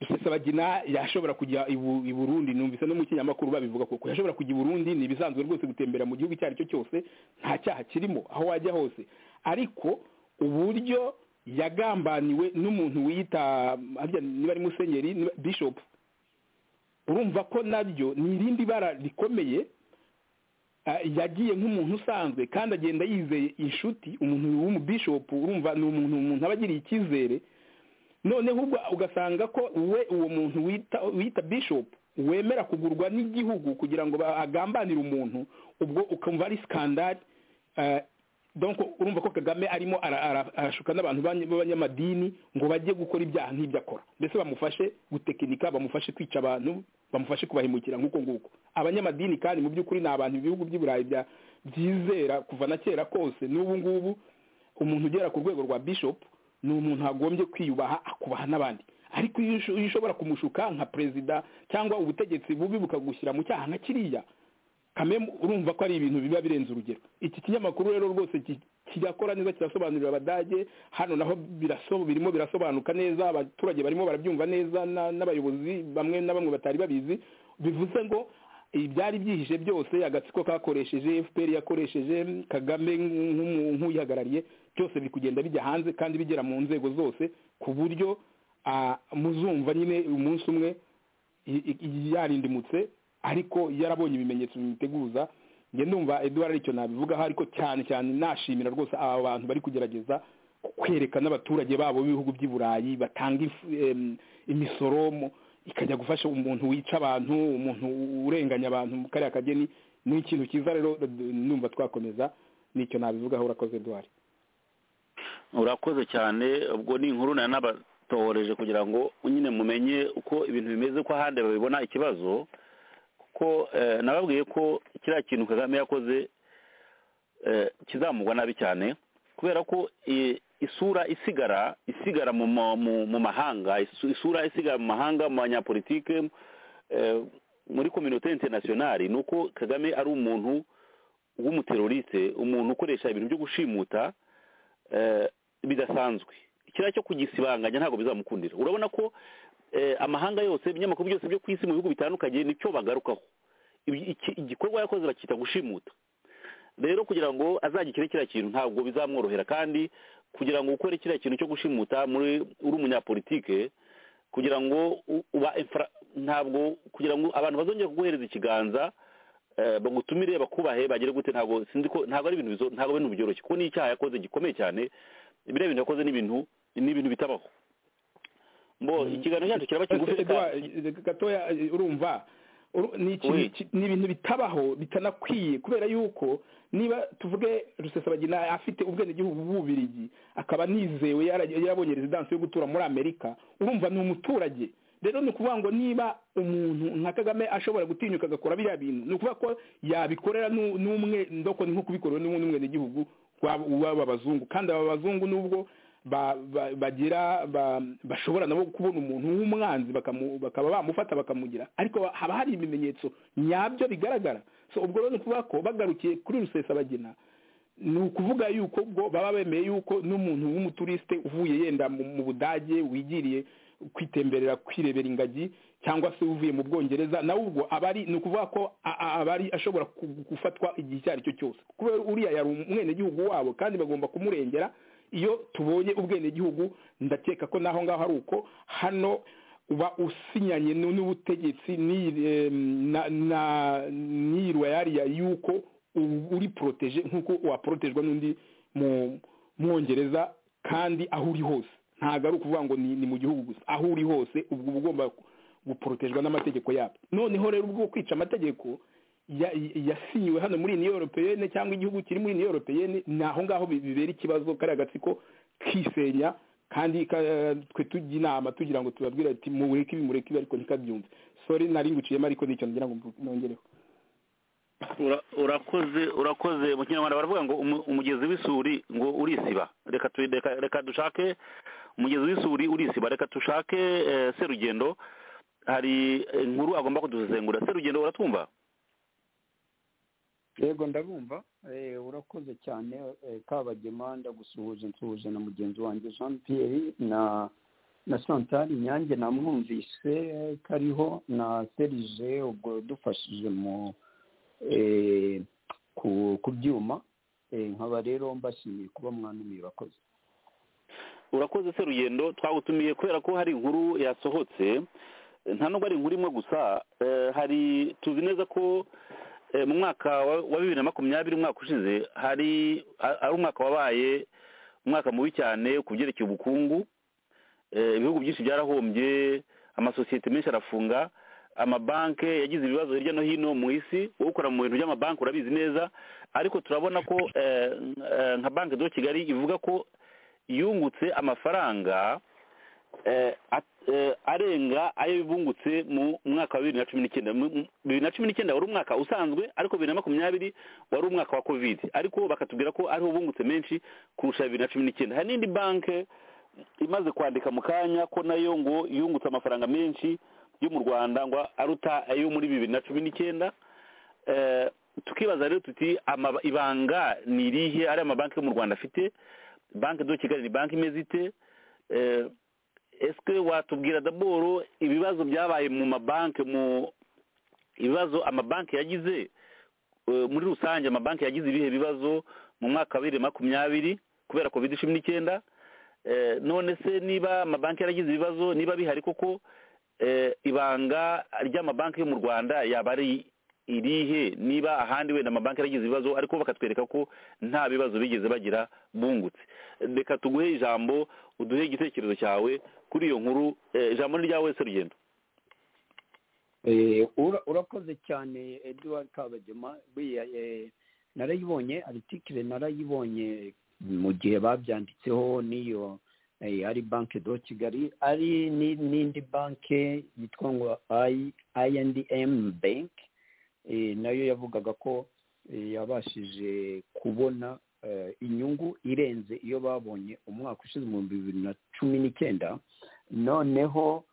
rusesabagina yashobora kujya i burundi numvise no mu kinyamakuru babivuga kuko yashobora kujya i burundi ni ibisanzwe rwose gutembera mu gihugu icyo ari cyo cyose nta cyaha kirimo aho wajya hose ariko uburyo yagambaniwe n'umuntu wiyita niba ari musenyeri bishopu urumva ko nabyo ni irindi bara rikomeye yagiye nk'umuntu usanzwe kandi agenda yizeye inshuti umuntu w'umubishopu urumva ni umuntu umuntu aba agiriye icyizere noneho ubwo ugasanga ko we uwo muntu wita wita bishopu wemera kugurwa n'igihugu kugira ngo agambanire umuntu ubwo ukumva ari sikandari donko urumva ko kagame arimo arashuka n'abantu b'abanyamadini ngo bajye gukora ibyaha nk'ibyo akora mbese bamufashe gutekinika bamufashe kwica abantu bamufashe kubahemukira nk'uko nguko abanyamadini kandi mu by'ukuri ni abantu ibihugu by'i burayi byizera kuva na kera kose n'ubu ngubu umuntu ugera ku rwego rwa bishop ni umuntu agombye kwiyubaha akubaha n'abandi ariko iyo ushobora kumushuka nka perezida cyangwa ubutegetsi bubi bukagushyira mu cyaha nka kiriya kamemu urumva ko ari ibintu biba birenze urugero iki kinyamakuru rero rwose kirakora neza kirasobanurira abadage hano naho birimo birasobanuka neza abaturage barimo barabyumva neza n'abayobozi bamwe na bamwe batari babizi bivuze ngo ibyari byihishe byose agatsiko kakoresheje fpr yakoresheje kagame nk'uyihagarariye byose biri kugenda bijya hanze kandi bigera mu nzego zose ku buryo muzumva nyine umunsi umwe yarindimutse ariko yarabonye ibimenyetso bimiteguza njye ndumva eduwara aricyo nabivugaho ariko cyane cyane nashimira rwose aba bantu bari kugerageza kwereka n'abaturage babo b'ibihugu by'i burayi batanga imisoro ikajya gufasha umuntu wica abantu umuntu urenganya abantu mu kariya kageni ni ikintu cyiza rero ndumva twakomeza nicyo nabivugaho urakoze eduwara urakoze cyane ubwo ni inkuru nayo nabatohoreje kugira ngo nyine mumenye uko ibintu bimeze ko ahandi babibona ikibazo ko nababwiye ko kiriya kintu kagame yakoze kizamugwa nabi cyane kubera ko isura isigara isigara mu mahanga isura isigara mu mahanga mu banyapolitike muri kominote interinasiyonari ni uko kagame ari umuntu w'umuteroriste umuntu ukoresha ibintu byo gushimuta bidasanzwe kiriya cyo kugisibanganya ntabwo bizamukundira urabona ko amahanga yose ibinyamakuru byose byo ku isi mu bihugu bitandukanye nicyo bagarukaho igikorwa yakoze bakita gushimuta rero kugira ngo azagikire kiriya kintu ntabwo bizamworohera kandi kugira ngo ukore kiriya kintu cyo gushimuta muri uri umunyapolitike kugira ngo uba ntabwo kugira ngo abantu bazongera kuguhereza ikiganza bagutumire bakubahe bagere gute ntabwo sinzi ko ntabwo ari ibintu ntabwo ari ibintu byoroshye kuko ni icyaha yakoze gikomeye cyane biriya bintu yakoze ni ibintu ni ibintu bitabaho mbo ikiganiro cyacu kiraba kigufi gatoya urumva ni ibintu bitabaho bitanakwiye kubera yuko niba tuvuge rusesabagina afite ubwenegihugu bw'ububirigi akaba nizewe yarabonye rezidansi yo gutura muri amerika urumva ni umuturage rero ni ukuvuga ngo niba umuntu nka kagame ashobora gutinyuka agakora biriya bintu ni ukuvuga ko yabikorera n'u- n'umwe ndoko ni nko kubikorewe n'ubundi umwenegihugu w'aba w'aba bazungu kandi aba bazungu nubwo ba- ba- bagira ba- bashobora nabo kubona umuntu w'umwanzi bakamu- bakaba bamufata bakamugira ariko ba- haba hari ibimenyetso nyabyo bigaragara so ubwo rero ni ukuvuga ko bagarukiye kuri rusesabagina ni ukuvuga yuko ubwo baba bemeye yuko n'umuntu w'umuturisite uvuye yenda mu mu budage wigiriye kwitemberera kwirebera ingagi cyangwa se uvuye mu bwongereza nawe ubwo aba ari ni ukuvuga ko a- a- aba ari ashobora ku- gufatwa igihe icyo ari cyo cyose kubera uriya yari umwenegihugu wabo kandi bagomba kumurengera iyo tubonye ubwenegihugu ndakeka ko naho ngaho ari uko hano uba usinyanye nu- n'ubutegetsi n'i- em, na- na- n'iyi royariya yuko u- uri poroteje nk'uko waporotejwe n'undi mu mwongereza kandi aho uri hose ntabwo ari ukuvuga ngo ni ni mu gihugu gusa aho uri hose ubwo uba ugomba guporotejwe n'amategeko yabo noneho rero ubwo kwica amategeko ya- ya- yasinyiwe hano muri niyo europeyene cyangwa igihugu kiri muri niyo europeyene ni aho ngaho bi- bibera ikibazo kariya gatsiko kisenya kandi ka- twe tujya inama tugira ngo tubabwire ati mureke ibi mureke ibi ariko ntikabyumve sori nari nguciyemo ariko nicyo ngira ngo mvu- nongereho Ura- urakoze urakoze mu kinyarwanda baravuga ngo umu- umugezi w'isuri ngo urisiba reka tu- reka- reka dushake umugezi w'isuri urisiba reka dushake eh, serugendo hari eh, inkuru agomba kudusesengura serugendo uratwumva yego ndabumva Eh, urakoze cyane eh, kabagema ndagusuhuje nsuhuje na mugenzi wanjye jean pierre na na chantal nyange namwumvise eh, kariho na serije ubwo dufashije mu eh, ku- ku byuma Eh, nkaba rero mbashimiye kuba mwanumiye bakozi urakoze se rugendo twagutumiye kubera ko hari inkuru yasohotse nta nubwo ari inkuru imwe gusa eh, hari tuzi neza ko eh, mu mwaka wa- wa bibiri na makumyabiri umwaka ushize hari a- ari umwaka wabaye umwaka mubi cyane ku byerekeye ubukungu Eh, ibihugu byinshi byarahombye amasosiyete menshi arafunga amabanki yagize ibibazo hirya no hino mu isi wowe ukora mu bintu by'amabanki urabizi neza ariko turabona ko eh, eh, nka banki do kigali ivuga ko yungutse amafaranga eh, at- eh, arenga ayo bungutse mu mwaka wa bibiri na cumi n'icyenda Mu- mu- bibiri na cumi n'icyenda wari umwaka usanzwe ariko bibiri na makumyabiri wari umwaka wa covid ariko bakatubwira ko ariho bungutse menshi kurusha bibiri na cumi n'icyenda hari n'indi banki imaze kwandika mu kanya ko nayo ngo yungutse amafaranga menshi yo mu rwanda ngo aruta ayo muri bibiri na cumi n'icyenda Eh, tukibaza rero tuti amaba- ibanga ni irihe ari amabanki yo mu rwanda afite banki do kigali ni banki imeze ite Eh, ese watubwira daboro ibibazo byabaye mu mabanki mu ibibazo amabanki yagize eh, muri rusange amabanki yagize ibihe bibazo mu mwaka wa bibiri na makumyabiri kubera covid cumi n'icyenda Eh, none se niba amabanki yaragize ibibazo niba bihari koko eh, ibanga ry'amabanki yo mu rwanda yaba ari irihe niba ahandi wenda amabanki yaragize ibibazo ariko bakatwereka ko nta bibazo bigeze bagira bungutse reka tuguhe ijambo uduhe igitekerezo cyawe kuri iyo nkuru eh, ijambo ni ryawe se rugendo Eh, ura- urakoze cyane edward kabagema buriya eh, narayibonye aritikire narayibonye mu gihe babyanditseho n'iyo eh, ari banke do kigali ari ni- n'indi banke yitwa ngo i and m bank eh, nayo yavugaga ko eh, yabashije kubona eh, inyungu irenze iyo babonye umwaka ushize mu bibiri na cumi n'icyenda noneho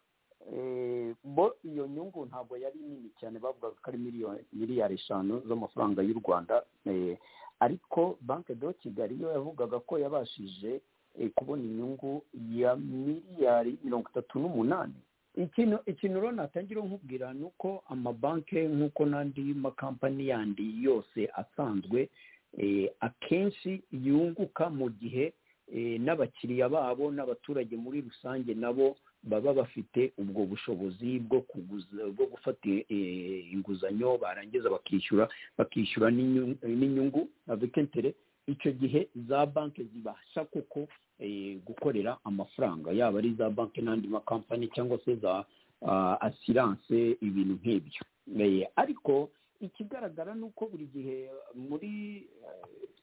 Eh, bo iyo nyungu ntabwo yari nini cyane bavugaga ko ari miliyoni miliyari eshanu z'amafaranga y'u rwanda Eh, ariko banki do kigali yo yavugaga ko yabashije eh, kubona inyungu ya miliyari mirongo itatu n'umunani ikintu ikintu rero natangira nkubwira ni uko amabanki nk'uko n'andi makampani yandi yose asanzwe eh, akenshi yunguka mu gihe eh, n'abakiriya babo n'abaturage muri rusange nabo baba bafite ubwo bushobozi bwo kuguza bwo gufata eh, inguzanyo barangiza bakishyura bakishyura n'inyungu- n'inyungu avec interet icyo gihe za banki zibasha koko eh, gukorera amafaranga yaba ari za banki n'andi makampani cyangwa se za ah, asiranse ibintu nk'ibyo Eh, ariko ikigaragara ni uko buri gihe muri eh,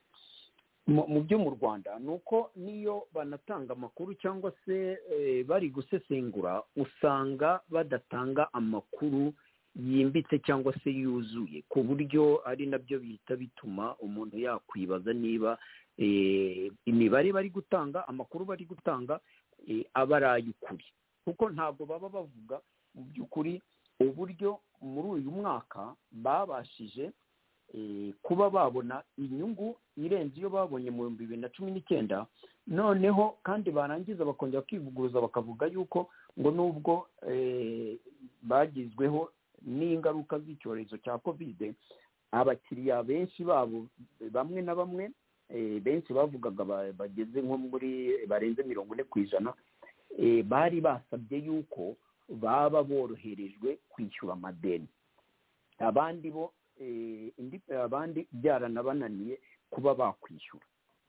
mu mu byo mu rwanda ni uko niyo banatanga amakuru cyangwa se eh, bari gusesengura usanga badatanga amakuru yimbitse cyangwa se yuzuye ku buryo ari nabyo bihita bituma umuntu yakwibaza niba eh, imibare bari gutanga amakuru bari gutanga eh, aba ari ay'ukuri kuko ntabwo baba bavuga mu by'ukuri uburyo muri uyu mwaka babashije eh, kuba babona inyungu irenze iyo babonye mu bihumbi bibiri na cumi n'icyenda noneho kandi barangiza bakongera kwivuguruza bakavuga yuko ngo nubwo eh, bagizweho n'ingaruka z'icyorezo cya kovide abakiriya benshi babo bamwe na bamwe eh, benshi bavugaga ba- bageze nko muri barenze mirongo ine ku ijana eh, bari basabye yuko baba boroherejwe kwishyura amadeni abandi bo eh, indi abandi byaranabananiye kuba bakwishyura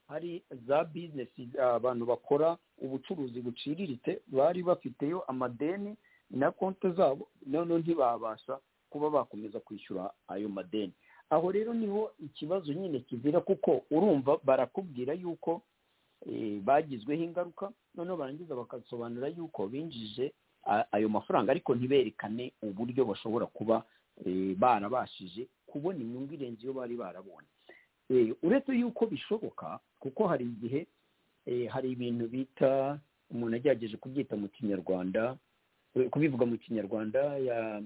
hari za bizinesi abantu bakora ubucuruzi buciriritse bari bafiteyo amadeni na konti zabo noneho ntibabasha kuba bakomeza kwishyura ayo madeni aho rero niho ikibazo nyine kizira kuko urumva barakubwira yuko eh, bagizweho ingaruka noneho barangiza bakasobanura yuko binjije a- ayo mafaranga ariko ntiberekane uburyo bashobora kuba eh, barabashije kubona inyungu irenze iyo bari barabonye Eh, uretse yuko bishoboka kuko hari igihe eh, hari ibintu bita umuntu agerageje kubyita mu kinyarwanda eh, kubivuga mu kinyarwanda ya-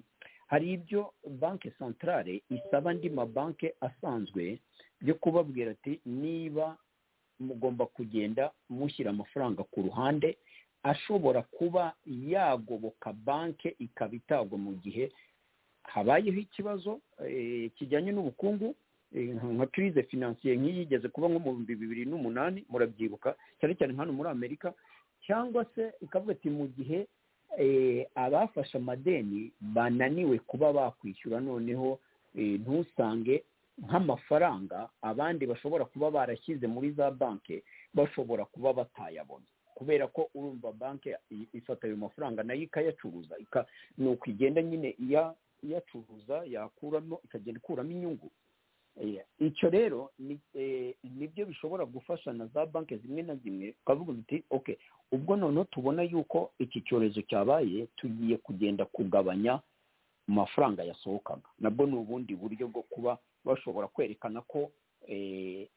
hari ibyo banki santarare isaba andi mabanki asanzwe byo kubabwira ati niba mugomba kugenda mushyira amafaranga ku ruhande ashobora kuba yagoboka banki ikaba itagwa mu gihe habayeho ikibazo eh, kijyanye n'ubukungu eh, nka kirize finansiye nk'iyi igeze kuba nko mu bihumbi bibiri n'umunani murabyibuka cyane cyane hano muri amerika cyangwa se ikavuga ati mu gihe eh, abafashe amadeni bananiwe kuba bakwishyura noneho eh, ntusange nk'amafaranga abandi bashobora kuba barashyize muri za banki bashobora kuba batayabona kubera ko urumva banki i- ifata ayo mafaranga nayo ikayacuruza ika ni uko igenda nyine iya- iyacuruza yakuramo ikagenda ikuramo inyungu Eh, icyo rero ni- eh, nibyo bishobora gufasha na za banki zimwe na zimwe ukavuga uti okay ubwo noneho tubona yuko iki cyorezo cyabaye tugiye kugenda kugabanya amafaranga yasohokaga nabwo ni ubundi buryo bwo kuba bashobora kwerekana ko eh,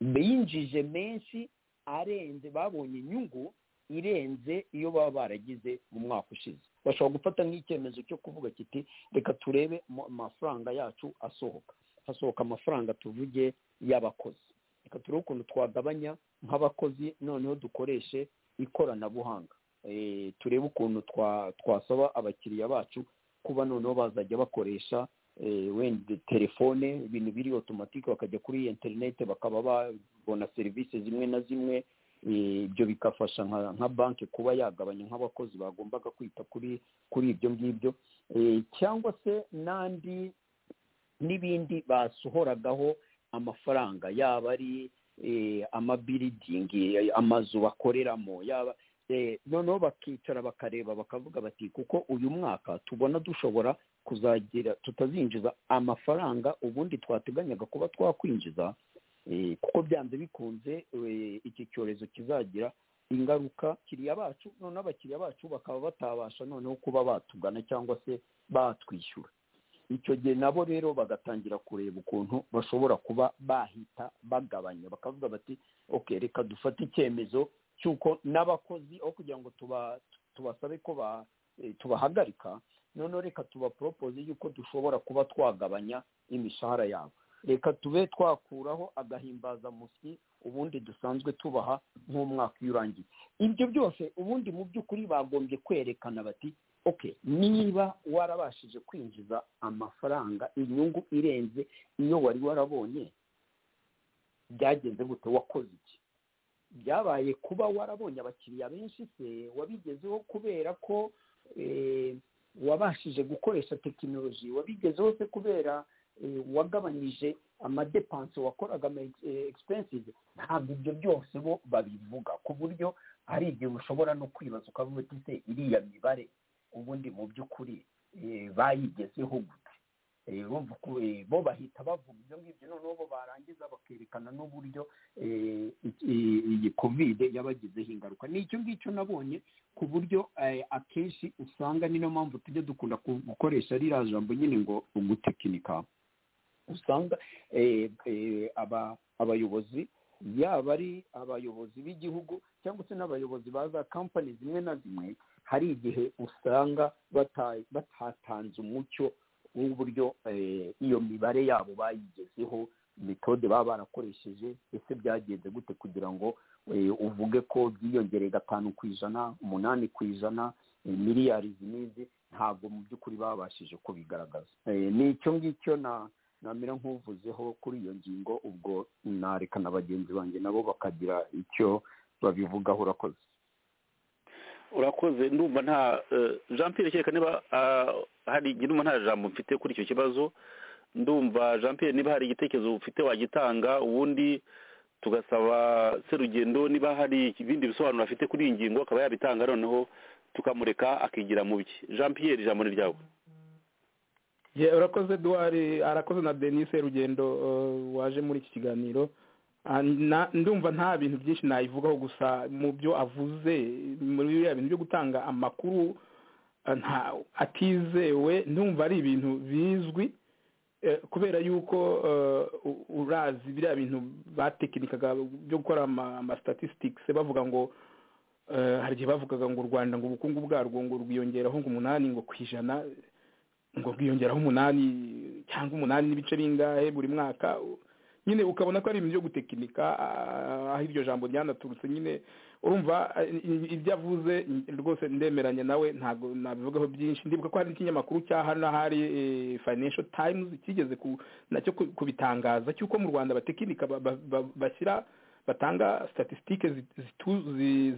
binjije menshi arenze babonye inyungu irenze iyo baba baragize mu mwaka ushize bashobora gufata nk'icyemezo cyo kuvuga kiti reka turebe mu- amafaranga yacu asohoka hasohoka amafaranga tuvuge y'abakozi reka turebe ukuntu twagabanya nk'abakozi noneho dukoreshe ikoranabuhanga Eh, turebe ukuntu twa- twasaba abakiriya bacu kuba noneho bazajya bakoresha eh, wenda telefone ibintu biri otomatike bakajya kuri interineti bakaba babona serivisi zimwe na zimwe eh, ibyo bigafasha nka nka banki kuba yagabanya nk'abakozi bagombaga kwita kuri kuri ibyo ngibyo Eh, cyangwa se n'andi n'ibindi basohoragaho amafaranga yaba ari eh, amabiridingi eh, amazu bakoreramo yaba eh, noneho bakicara bakareba bakavuga bati kuko uyu mwaka tubona dushobora kuzagira tutazinjiza amafaranga ubundi twateganyaga kuba twakwinjiza eh, kuko byanze bikunze eh, iki cyorezo kizagira ingaruka kiriya bacu noneho abakiriya bacu bakaba batabasha noneho kuba batugana cyangwa se batwishyura icyo gihe nabo rero bagatangira kureba ukuntu bashobora kuba bahita bagabanya bakavuga bati okay reka dufate icyemezo cy'uko n'abakozi aho kugira ngo tuba tubasabe ko ba eh, tubahagarika noneho reka tubaporopoze yuko dushobora kuba twagabanya imishahara yabo reka tube twakuraho agahimbazamusyi ubundi dusanzwe tubaha nk'umwaka iyo urangiye ibyo byose ubundi mu by'ukuri bagombye kwerekana bati okay niba warabashije kwinjiza amafaranga inyungu irenze iyo wari warabonye byagenze gute wakoze iki byabaye kuba warabonye abakiriya benshi se wabigezeho kubera ko eh, wabashije gukoresha tekinoloji wabigezeho se kubera eh, wagabanyije amadepanse wakoraga ama eh, expenses ntabwo ibyo byose bo babivuga ku buryo hari igihe ushobora no kwibaza ukavuga uti se iriya mibare ubundi mu by'ukuri eh, bayigezeho gute eh, urumva ko eh, bo bahita bavuga ibyo ngibyo noneho bo barangiza bakerekana n'uburyo eh, iki- iyi kovide yabagizeho ingaruka ni icyo ngicyo nabonye ku buryo eh, akenshi usanga niyo mpamvu tujya dukunda ku- gukoresha ririya jambo nyine ngo ugutekinika usanga eh, eh, aba abayobozi yaba ari abayobozi b'igihugu cyangwa se n'abayobozi ba za kampani zimwe na zimwe hari igihe usanga bata- batatanze umucyo w'uburyo eh, iyo mibare yabo bayigezeho metode baba barakoresheje ese byagenze gute kugira ngo eh, uvuge ko byiyongereye gatanu ku ijana umunani ku ijana eh, miliyari izi n'izi ntabwo mu by'ukuri babashije kubigaragaza Eh, ni icyo ngicyo na namera nk'uvuzeho kuri iyo ngingo ubwo nareka na bagenzi banjye nabo bakagira icyo babivugaho urakoze urakoze ndumva nta eh, jean pierre kereka niba ah, hari njye ndumva nta jambo mfite kuri icyo kibazo ndumva jean pierre niba hari igitekerezo ufite wagitanga ubundi tugasaba serugendo niba hari ibindi bisobanuro afite kuri iyi ngingo akaba yabitanga noneho tukamureka akigira mu bye jean pierre ijambo ni ryawe ye urakoze duwari arakoze na denise rugendo eh, waje muri iki kiganiro Ah, na- ndumva nta bintu byinshi nayivugaho gusa mu byo avuze muri biriya bintu byo gutanga amakuru ah, nta atizewe ndumva ari ibintu bizwi eh, kubera yuko eh, u- urazi biriya bintu batekinikaga byo gukora ama- ama statistics bavuga ngo eh, hari igihe bavugaga ngo u rwanda ngo ubukungu bwarwo ngo rwiyongeraho ngo umunani ngo ku ijana ngo bwiyongeraho umunani cyangwa umunani n'ibice bingahe buri mwaka U- nyine ukabona ko ari ibintu byo gutekinika ah, aho iryo jambo ryanaturutse nyine urumva ah, i- ibyo avuze n- rwose ndemeranya nawe ntabwo nabivugaho byinshi ndibuka ko hari ikinyamakuru cya hano hari eh, financial times kigeze ku- nacyo ku- kubitangaza cy'uko mu rwanda abatekinika ba- ba- ba- bashyira batanga statisitike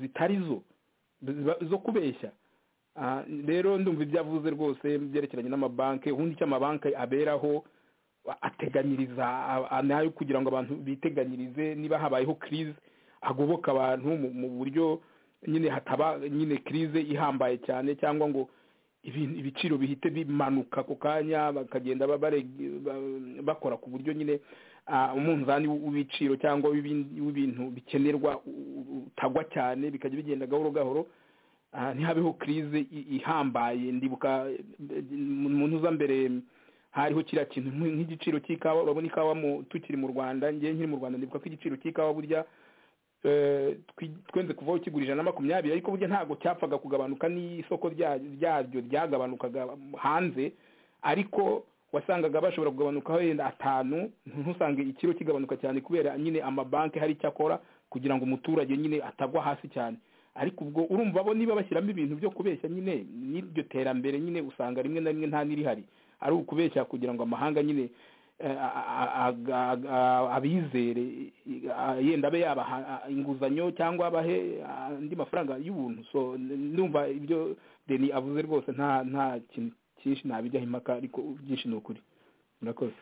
zitari zo ziba- zo kubeshya Ah, rero ndumva ibyo avuze rwose byerekeranye n'amabanki ubundi icyo amabanki aberaho ateganyiriza a- a- nayo kugira ngo abantu biteganyirize niba habayeho crise agoboka abantu mu- mu buryo nyine hataba nyine crise ihambaye cyane cyangwa ngo ibintu ibiciro bihite bimanuka ako kanya bakagenda ba- bareg- ba- bakora ku buryo nyine ah, umunzani w- w'ibiciro cyangwa w'ibin- w'ibintu bikenerwa u- u- utagwa cyane bikajya bigenda gahoro gahoro aha ntihabeho crise i- ihambaye ndibuka eh, mu ntuza mbere hariho kiriya kintu nk'i- nk'igiciro cy'ikawa urabona ikawa mu tukiri mu rwanda ngewe nkiri mu rwanda ndibuka ko igiciro cy'ikawa burya eh, twi- twenze kuvaho kigura ijana na makumyabiri ariko burya ntabwo cyapfaga kugabanuka n'isoko rya- ryaryo ryagabanukaga hanze ariko wasangaga bashobora kugabanukaho yenda atanu ntusange ikiro kigabanuka cyane kubera nyine amabanki hari icyo akora kugira ngo umuturage nyine atagwa hasi cyane ariko ubwo urumva bo niba bashyiramo ibintu byo kubeshya nyine n'iryo terambere nyine usanga rimwe na rimwe nta n'irihari ari ukubeshya kugira ngo amahanga nyine eh, a- a- a- a- a- abizere i- a- yenda abe yabaha a- inguzanyo cyangwa abahe a, andi mafaranga y'ubuntu so n- ndumva ibyo deni avuze rwose nta nta kintu cyinshi nabijyaho impaka ariko byinshi ni ukuri murakoze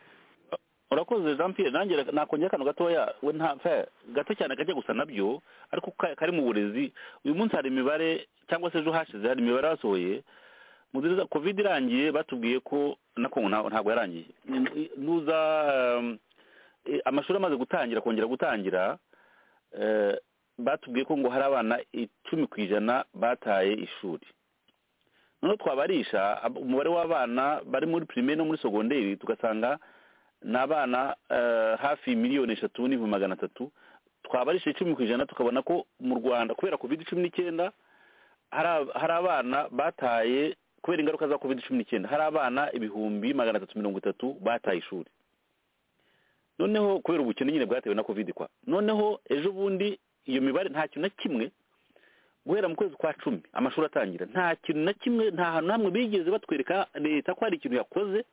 urakoze jean pierre nanjye reka- nakongera akantu gatoya we nta fe gato cyane kajya gusa nabyo ariko ka- kari mu burezi uyu munsi hari imibare cyangwa se ejo hashize hari imibare yasohoye mu nziza covid irangiye batubwiye ko nako ngo nta- ntabwo yarangiye Ni- nuza um, eh, amashuri amaze gutangira kongera gutangira eh, batubwiye ko ngo hari abana icumi ku ijana bataye ishuri noneho twabarisha ab- umubare w'abana bari muri primaire no muri segonderi tugasanga ni abana eh, hafi miliyoni eshatu n'ibihumbi magana atatu twabarisha icumi ku ijana tukabona ko mu rwanda kubera covid cumi n'icyenda hari ab- hari abana bataye kubera ingaruka za covid cumi n'icyenda hari abana ibihumbi magana atatu mirongo itatu bataye ishuri noneho kubera ubukene nyine bwatewe na covid kwa noneho ejo bundi iyo mibare nta kintu na kimwe guhera mu kwezi kwa cumi amashuri atangira nta kintu na kimwe nta hantu na hamwe bigeze batwereka leta ko hari ikintu yakoze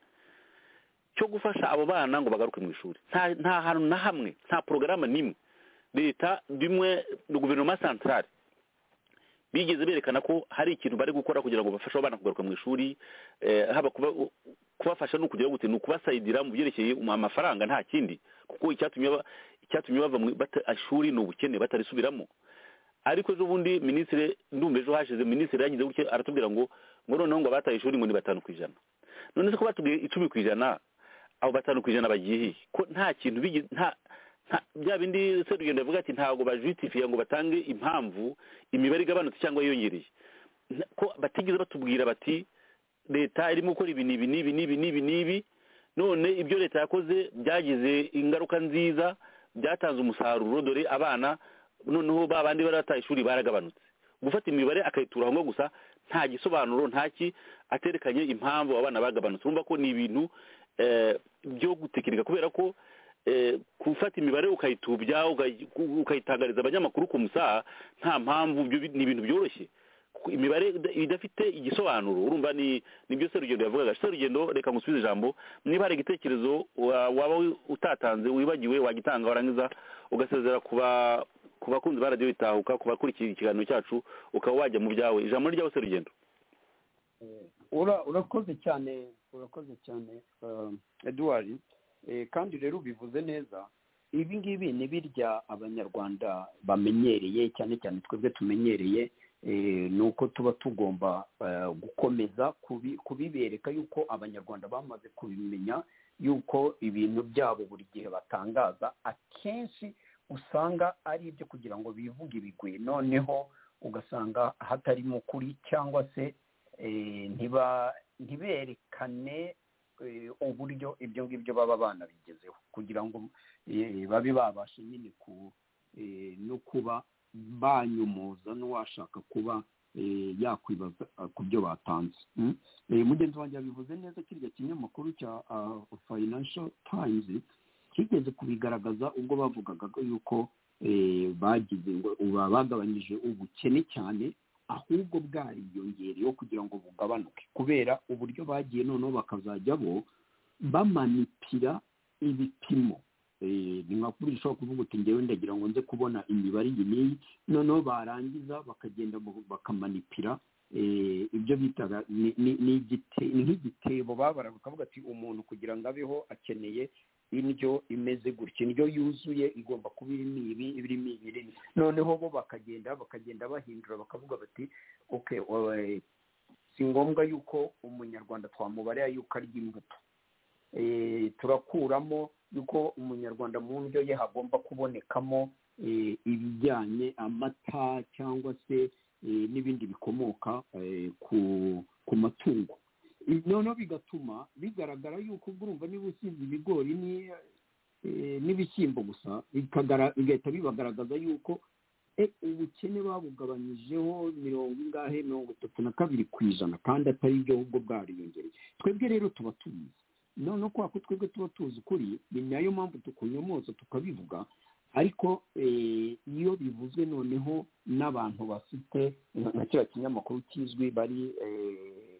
cyo gufasha abo bana ngo bagaruke mu ishuri nta nta hantu na hamwe nta porogaramu n'imwe leta bimwe na guverinoma santarari bigeze berekana ko hari ikintu bari gukora kugira ngo bafashe abo bana kugaruka mu ishuri eh, haba kuba- kubafasha ni ukugira gute ni ukubasayidira mu byerekeye um- amafaranga nta kindi kuko icyatumye ba- icyatumye bava mu bata- ishuri ni ubukene batarisubiramo ariko ejo bundi minisitiri ndumva ejo hashize minisitiri yagize gutya aratubwira ngo ngo noneho ngo abataye ishuri ngo ni batanu ku ijana none se ko batubwiye icumi ku ijana abo batanu ku ijana bagiye ko nta kintu bigi- nta nta- bya bindi serugendo yavuga ati ntabwo bajutifiye ngo batange impamvu imibare igabanutse cyangwa yiyongereye Nta- ko batigeze batubwira bati leta irimo gukora ibi n'ibi n'ibi n'ibi n'ibi n'ibi none ibyo leta yakoze byagize ingaruka nziza byatanze umusaruro dore abana noneho ba bandi bari bataye ishuri baragabanutse gufata imibare akayitura aho ngaho gusa nta gisobanuro nta ki aterekanye impamvu abo bana bagabanutse urumva ko ni ibintu eh, byo gutekinika kubera ko eh, gufata imibare ukayitubya ukayi- ukayitangariza abanyamakuru ku musaha nta mpamvu byo bi- ni ibintu byoroshye ku- imibare ida- idafite igisobanuro urumva ni nibyo serugendo yavugaga serugendo reka ngusubize ijambo niba hari igitekerezo wa- waba wi- utatanze wibagiwe wagitanga warangiza ugasezera ku ba- ku bakunzi ba radiyo bitahuka ku bakurikira ikiganiro cyacu ukaba wajya mu byawe ijambo ni ryawe serugendo Ura- urakoze cyane urakoze cyane um, edward Eh, kandi rero ubivuze neza ibi ngibi ni birya abanyarwanda bamenyereye cyane cyane twebwe tumenyereye eh, ni uko tuba tugomba eh, gukomeza kubi- kubibereka yuko abanyarwanda bamaze kubimenya yuko ibintu byabo buri gihe batangaza akenshi usanga ari ibyo kugira ngo bivuge ibigwi noneho ugasanga hatarimo ukuri cyangwa se eh, ntiba ntiberekane eh, uburyo ibyo ngibyo baba bana bigezeho kugira ngo eh, babe babasha nyine ku eh, no kuba banyumuza n'uwashaka kuba eh, yakwibaza ah, ku byo batanze Mm. Eh, mugenzi wanjye yabivuze neza kirya kinyamakuru cya ah, financial times kigeze kubigaragaza ubwo bavugaga ko yuko eh, bagize ngo uba bagabanyije ubukene cyane ahubwo bwariyongereyeho kugira ngo bugabanuke kubera uburyo bagiye noneho bakazajya bo bamanipira ibipimo Eh, ni nka kuri ushobora kuvuga uti ngewe ndagira ngo nze kubona imibare iyi n'iyi noneho barangiza bakagenda bu- bakamanipira eh, ibyo bitaga ni- ni- ni igite- ni nk'igitebo babara bakavuga ati umuntu kugira ngo abeho akeneye indyo imeze gutya indyo yuzuye igomba kuba irimo ibi irimo ibi irimo ibi." noneho bo bakagenda bakagenda bahindura bakavuga bati okay eh, si ngombwa yuko umunyarwanda twamubarira yuko arya imbuto Eh, turakuramo yuko umunyarwanda mu ndyo ye hagomba kubonekamo eh, ibijyanye amata cyangwa se eh, n'ibindi bikomoka eh, ku ku matungo Ibi noneho bigatuma bigaragara yuko ubwo urumva niba usize ibigori ni- eh, n'ibishyimbo gusa bikagara- bigahita bibagaragaza yuko e, ubukene babugabanyijeho mirongo ingahe mirongo itatu na kabiri ku ijana kandi atari byo ahubwo bwariyongereye twebwe rero tuba tubizi noneho kubera ko twebwe tuba tuzi ukuri ni nayo mpamvu tukunyomotsa tukabivuga ariko eh, iyo bivuzwe noneho n'abantu bafite nka- nka kiriya kinyamakuru kizwi bari eh,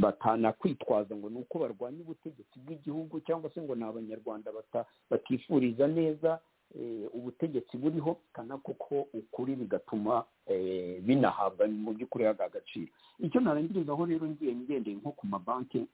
batana kwitwaza ngo ni uko barwanya ubutegetsi bw'igihugu cyangwa se ngo ni abanyarwanda bata- batifuriza neza eh, ubutegetsi buriho kana kuko ukuri bigatuma eh, binahabwa mu by'ukuri haga agaciro icyo narangirizaho rero ngiye ngendeye nko ku mabanki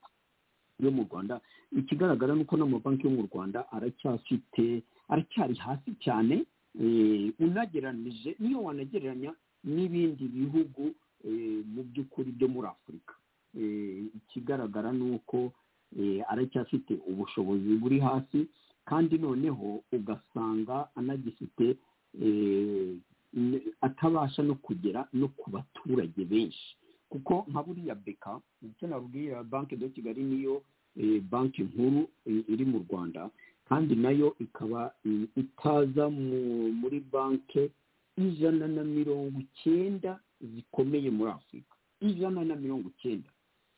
yo mu rwanda ikigaragara ni uko n'amabanki yo mu rwanda aracyafite aracyari hasi cyane eh, unageranije niyo wanagereranya n'ibindi bihugu eh, mu by'ukuri byo muri afurika Eh, ikigaragara ni uko eh, aracyafite ubushobozi buri hasi kandi noneho ugasanga anagifite eh, n- atabasha no kugera no ku baturage benshi kuko nka buriya beka icyo nabwira banki de kigali niyo eh, banki nkuru eh, iri mu rwanda kandi nayo ikaba eh, itaza mu- muri banki ijana na mirongo icyenda zikomeye muri afurika ijana na mirongo icyenda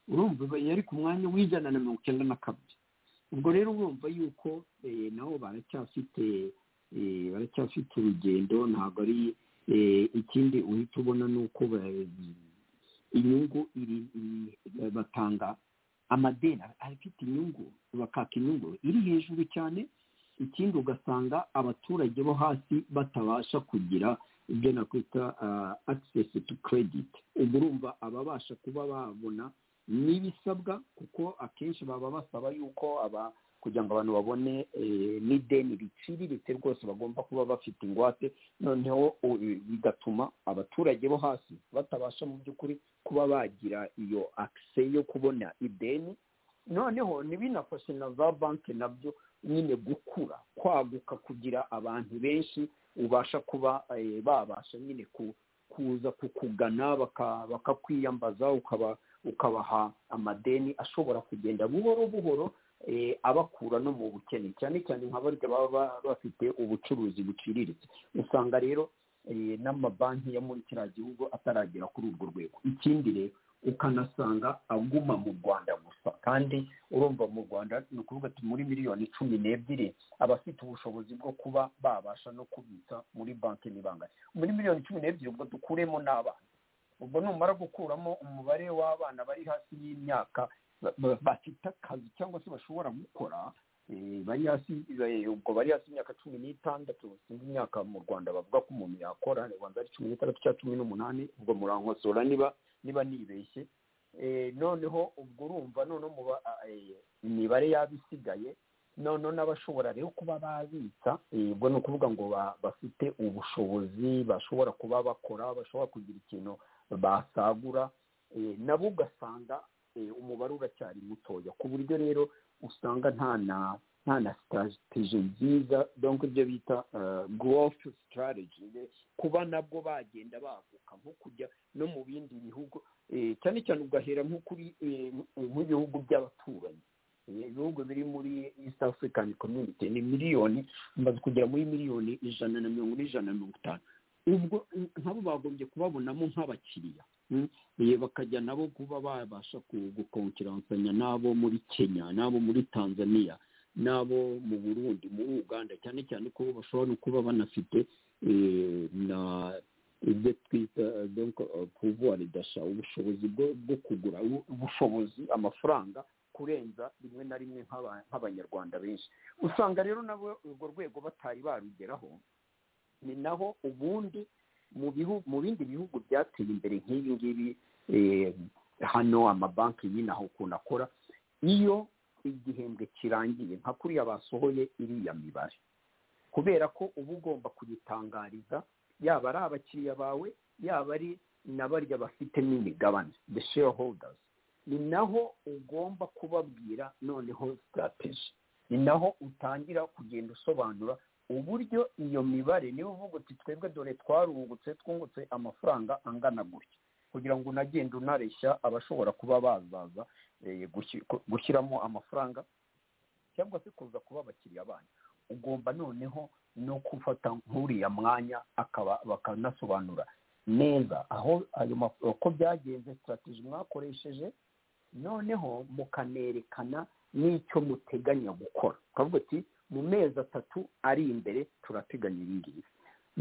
urumva iba yari ku mwanya w'ijana na mirongo icyenda na kabiri ubwo rero urumva yuko eh, nabo baracyafite eh, baracyafite urugendo ntabwo ari eh, ikindi uhita ubona ni uko ba- inyungu iri iri- batanga amadeni afite inyungu bakaka inyungu iri hejuru cyane ikindi ugasanga abaturage bo hasi batabasha kugira ibyo nakwita access to credit ubwo urumva ababasha kuba babona n'ibisabwa kuko akenshi baba basaba yuko aba kugira ngo abantu babone eh, n'ideni riciriritse rwose bagomba kuba bafite ingwate noneho u- bigatuma abaturage bo hasi batabasha mu by'ukuri kuba bagira iyo akise yo kubona ideni noneho ntibinafashe na za banki nabyo nyine gukura kwaguka kugira abantu benshi ubasha kuba eh, babasha nyine ku- kuza kukugana baka- bakakwiyambaza ukaba ukabaha amadeni ashobora kugenda buhoro buhoro eh, abakura no mu bukene cyane cyane nka barya baba ba- bafite ubucuruzi buciriritse usanga rero eh, n'amabanki yo muri kiriya gihugu ataragera kuri urwo rwego ikindi rero ukanasanga aguma mu rwanda gusa kandi urumva mu rwanda ni ukuvuga ati muri miliyoni cumi n'ebyiri abafite ubushobozi bwo kuba babasha no kubitsa muri banki ni bangahe muri miliyoni cumi n'ebyiri ubwo dukuremo n'abana ubwo numara gukuramo umubare w'abana bari hasi y'imyaka ba- ba- bafite akazi cyangwa se bashobora gukora eh, bari hasi eh, ubwo bari hasi imyaka cumi n'itandatu sinzi imyaka mu rwanda bavuga ko umuntu yakora rwanda ari cumi n'itandatu cyangwa cumi n'umunani ubwo murankosora niba niba nibeshye Eh, noneho ubwo urumva noneho mu ba- eh, imibare yaba isigaye noneho n'abashobora rero kuba babitsa eh, ubwo ni ukuvuga ngo ba- bafite ubushobozi bashobora kuba bakora bashobora kugira ikintu basagura eh, nabo ugasanga eh, umubare uracyari mutoya ku buryo rero usanga nta na nta na sitarategi nziza donc ibyo bita gorofu sitarategi kuba nabwo bagenda baguka nko kujya no mu bindi bihugu eh, cyane cyane ugahera nko kuri eh, nk'ibihugu by'abaturanyi Eh, ibihugu biri muri east african community ni miliyoni bimaze kugera muri miliyoni ijana na mirongo n'ijana na mirongo itanu ubwo eh, nk'abo bagombye kubabonamo nk'abakiriya mm, eh, bakajya nabo kuba babasha ku- gukonferansanya n'abo muri kenya n'abo muri tanzania n'abo mu burundi muri uganda cyane cyane ko bashobora no kuba banafite eh, na ibyo twita eh, donc eh, pouvoir d'achat ubushobozi bwo bwo kugura ubu- ubushobozi amafaranga kurenza rimwe na rimwe nk'aba- nk'abanyarwanda benshi usanga rero nabo urwo rwego batari barugeraho ni naho ubundi mu bihu mu bindi bihugu byateye imbere nk'ibi ngibi eh, hano amabanki nyine aho ukuntu akora iyo igihembwe kirangiye nka kuriya basohoye iriya mibare kubera ko uba ugomba kuyitangariza yaba ari abakiriya bawe yaba ari na barya bafite n'imigabane the shareholders ni naho ugomba kubabwira noneho strategy ni naho utangira kugenda usobanura uburyo iyo mibare niba uvuga uti twebwe dore twarungutse twungutse amafaranga angana gutya kugira ngo unagende unareshya abashobora kuba bazaza eh, gushi- ku- gushyiramo amafaranga cyangwa se kuza kuba abakiriya banyu ugomba noneho no gufata nk'uriya mwanya akaba bakanasobanura neza aho ayo ma- uko byagenze sitarategi mwakoresheje noneho mukanerekana n'icyo muteganya gukora twavuga ati mu mezi atatu ari imbere turateganya ibi ngibi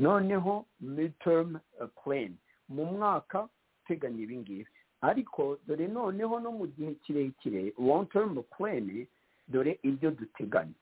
noneho midterm plan mu mwaka uteganya ibi ngibi ariko dore noneho no mu gihe kirekire long term plan dore ibyo duteganya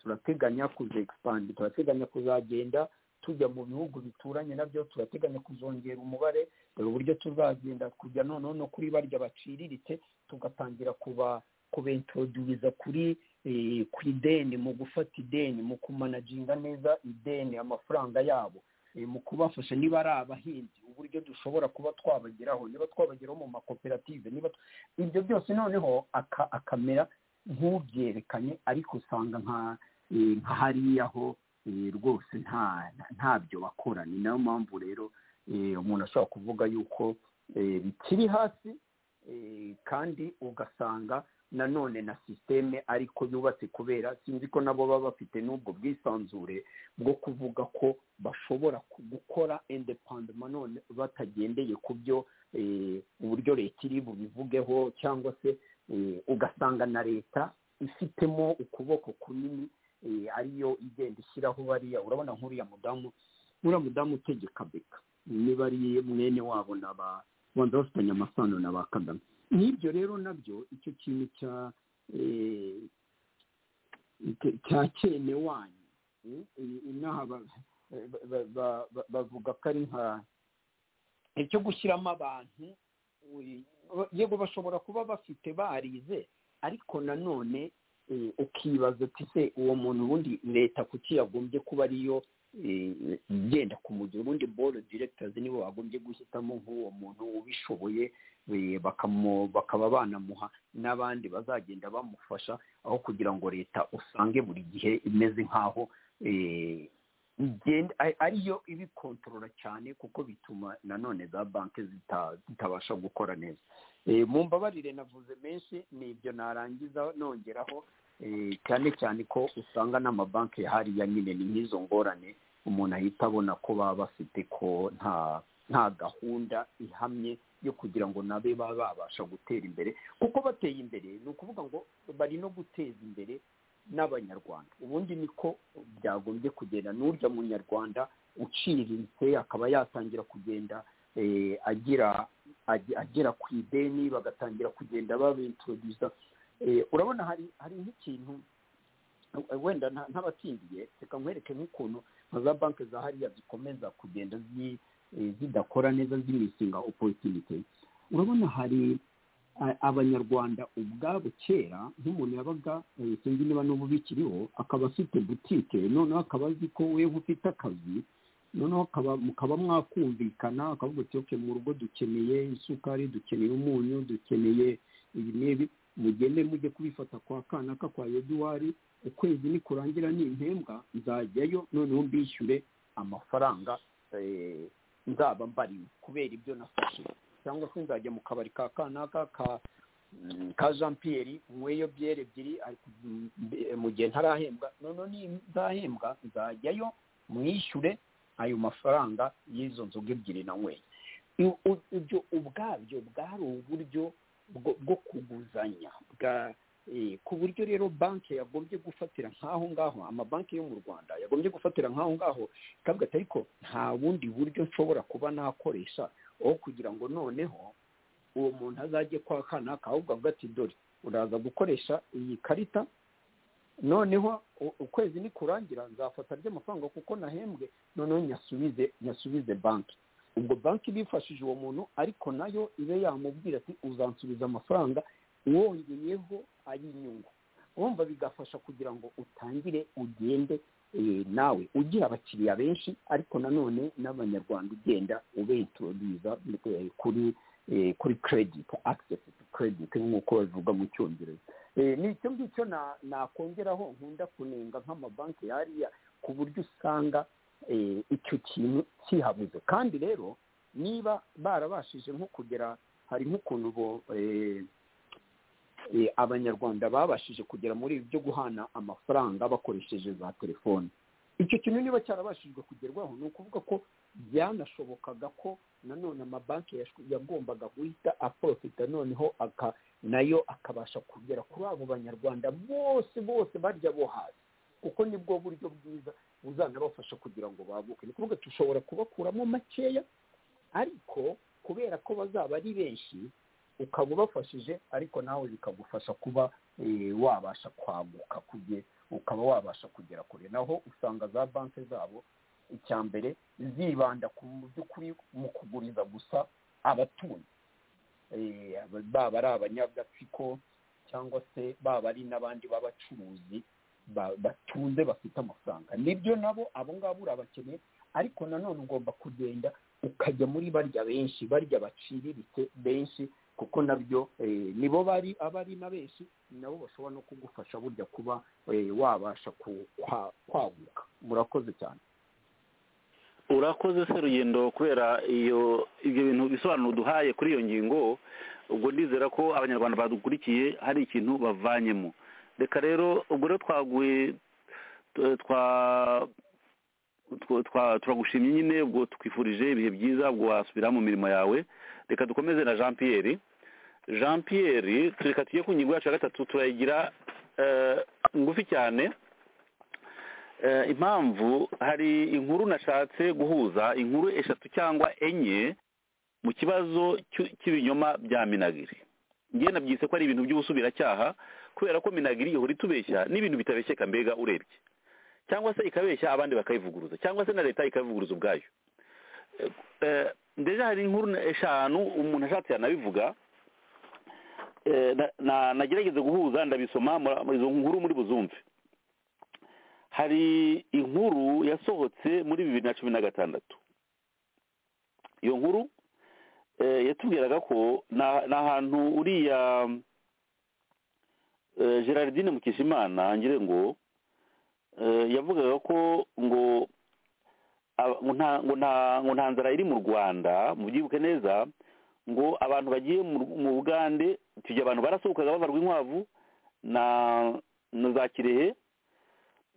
turateganya kuza expand turateganya kuzagenda tujya mu bihugu bituranye nabyo turateganya kuzongera umubare dore uburyo tuzagenda kujya noneho no kuri barya baciriritse tugatangira kuba kubentroduwiza kuri eh, ku ideni mu gufata ideni mu kumanaginga neza ideni amafaranga yabo eh, mu kubafasha niba ari abahinzi uburyo dushobora kuba twabageraho niba twabageraho mu makoperative niba tu- ibyo byose noneho aka- akamera nk'ubyerekanye ariko usanga nka eh, nka hariya ho eh, rwose nta ntabyo bakora ni nayo mpamvu rero eh, umuntu ashobora kuvuga yuko eh, bikiri hasi eh, kandi ugasanga nanone na sisiteme ariko yubatse kubera sinzi ko nabo baba bafite n'ubwo bwisanzure bwo kuvuga ko bashobora ku- gukora independent none batagendeye ku byo eh, uburyo leta iri bubivugeho cyangwa se eh, ugasanga na leta ifitemo ukuboko kunini eh, ariyo igenda ishyiraho bariya urabona nk'uriya mudamu uriya mudamu utegeka beka niba ari mwene wabo na ba wenda bafitanye amasano na ba kagame n'ibyo rero nabyo icyo kintu cya eh, cya- cya cyene wanyu eh, eh, inaha ba- ba- ba- ba- ba- bavuga ko ari nka icyo gushyiramo abantu uri- yego bashobora kuba bafite barize ariko nanone eh, ukibaza uti se uwo muntu ubundi leta kuki yagombye kuba ariyo eh, igenda kumugira ubundi board directors nibo bagombye guhitamo nk'uwo muntu ubishoboye eh, bakamu- bakaba banamuha n'abandi bazagenda bamufasha aho kugira ngo leta usange buri gihe imeze nk'aho eh, igenda ari- ariyo ibikontorora cyane kuko bituma nanone za banki zita- zitabasha gukora neza Eh, mumbabarire navuze menshi ni ibyo narangiza nongeraho eh, cyane cyane ko usanga n'amabanki hariya nyine ni nk'izo ngorane umuntu ahita abona ko baba bafite ko nta nta gahunda ihamye yo kugira ngo nabe baba babasha gutera imbere kuko bateye imbere ni ukuvuga ngo bari no guteza imbere n'abanyarwanda ubundi niko byagombye kugenda n'urya munyarwanda uciriritse akaba yatangira kugenda eh, agira agi- agera ku ideni bagatangira kugenda babintroduza Eh, urabona hari hari nk'ikintu eh, wenda nta- ntabatsindiye reka nkwereke nk'ukuntu nka za banki za hariya zikomeza kugenda zi- eh, zidakora neza zimisinga opportunity urabona hari a- abanyarwanda ubwabo kera nk'umuntu yabaga eh, sinzi niba n'ubu bikiriho akaba afite butike noneho akaba azi ko wewe ufite akazi noneho akaba- mukaba mwakumvikana akavuga ati oke mu rugo dukeneye isukari dukeneye umunyu dukeneye ibi n'ibi mugende mujye kubifata kwa kanaka kwa eduwari ukwezi nikurangira nimpembwa nzajyayo noneho mbishyure amafaranga eh, nzaba mbariwe kubera ibyo nafashe cyangwa se nzajya mu kabari ka kanaka ka mm, ka jean pierre nkweyo byeri ebyiri ariko, mm, mbe- mu gihe ntarahembwa noneho nzahembwa nzajyayo mwishyure ayo mafaranga y'izo nzoga ebyiri nanyweye I- u- ibyo ubwabyo bwari uburyo bwo bwo kuguzanya bwa eh, ku buryo rero banki yagombye gufatira nk'aho ngaho amabanki yo mu rwanda yagombye gufatira nk'aho ngaho ikavuga ati ariko nta bundi buryo nshobora kuba nakoresha aho kugira ngo noneho uwo muntu azajye kwa kanaka ahubwo avuga ati dore uraza gukoresha iyi karita noneho u- ukwezi nikurangira nzafata ry'amafaranga kuko nahembwe noneho nyasubize nyasubize banki ubwo banki bifashije uwo muntu ariko nayo ibe yamubwira ati uzansubiza amafaranga wongeyeho ari inyungu wumva bigafasha kugira ngo utangire ugende eh, nawe ugira abakiriya benshi ariko nanone n'abanyarwanda ugenda ubentoroduza eh, kuri eh, kuri credit access to credit nk'uko babivuga mu cyongereza Eh, ni icyo ngicyo na- nakongeraho nkunda kunenga nk'amabanki yariya ku buryo usanga eh, icyo kintu kihabuze kandi rero niba barabashije nko kugera hari nk'ukuntu bo eh, eh, abanyarwanda babashije kugera muri ibi byo guhana amafaranga bakoresheje za telefoni icyo kintu niba cyarabashijwe kugerwaho ni ukuvuga ko byanashobokaga ko nanone amabanki yash- yagombaga guhita aprofita noneho aka nayo akabasha kugera kuri abo banyarwanda bose bose barya bo hasi kuko nibwo buryo bwiza buzanabafasha kugira ngo baguke ni ukuvuga dushobora kubakuramo makeya ariko kubera ko bazaba ari benshi ukaba ubafashije ariko nawe bikagufasha kuba eh, wabasha kwaguka kuge ukaba wabasha kugera kure naho usanga za banki zabo icya mbere zibanda ku mu by'ukuri mu kuguriza gusa abatunzi eh, baba ari abanyagatsiko cyangwa se baba ari n'abandi b'abacuruzi ba- batunze bafite amafaranga nibyo nabo abo ngabo urabakeneye ariko nanone ugomba kugenda ukajya muri barya benshi barya baciriritse benshi kuko nabyo eh, nibo bari abari na benshi nabo bashobora no kugufasha burya kuba eh, wabasha ku- kwa- kwaguka murakoze cyane urakoze se rugendo kubera iyo ibyo bintu bisobanuro duhaye kuri iyo ngingo ubwo ndizera ko abanyarwanda badukurikiye hari ikintu bavanyemo reka rero ubwo rero twaguye tu- twa- twa- twa- turagushimye nyine ubwo twifurije ibihe byiza ubwo wasubira mu mirimo yawe reka dukomeze na jean pierre jean pierre tureka tujye ku ngingo yacu ya gatatu turayigira eh, ngufi cyane Eh, impamvu hari inkuru nashatse guhuza inkuru eshatu cyangwa enye mu kibazo cy'u- cy'ibinyoma bya minagiri ngiye nabyise ko ari ibintu by'ubusubiracyaha kubera ko minagiri ihora itubeshya n'ibintu bitabeshyeka mbega urebye cyangwa se ikabeshya abandi bakayivuguruza cyangwa se na leta ikabivuguruza ubwayo Eh, eh, ndeja hari inkuru eshanu umuntu ashatse yanabivuga eh, na- na- nagerageze guhuza ndabisoma mura- muri izo nkuru muri buzumve hari inkuru yasohotse muri bibiri na cumi na gatandatu iyo nkuru eh, yatubwiraga ko na- ni ahantu uriya eh, gerardine mukishimana ngire ngo eh, yavugaga ko ngo aba- ngo nta- ngo nta- ngo nta nzara iri mu rwanda mubyibuke neza ngo abantu bagiye mu Ru- mu bugande tujya abantu barasohokaga babarwa inkwavu na na za kirehe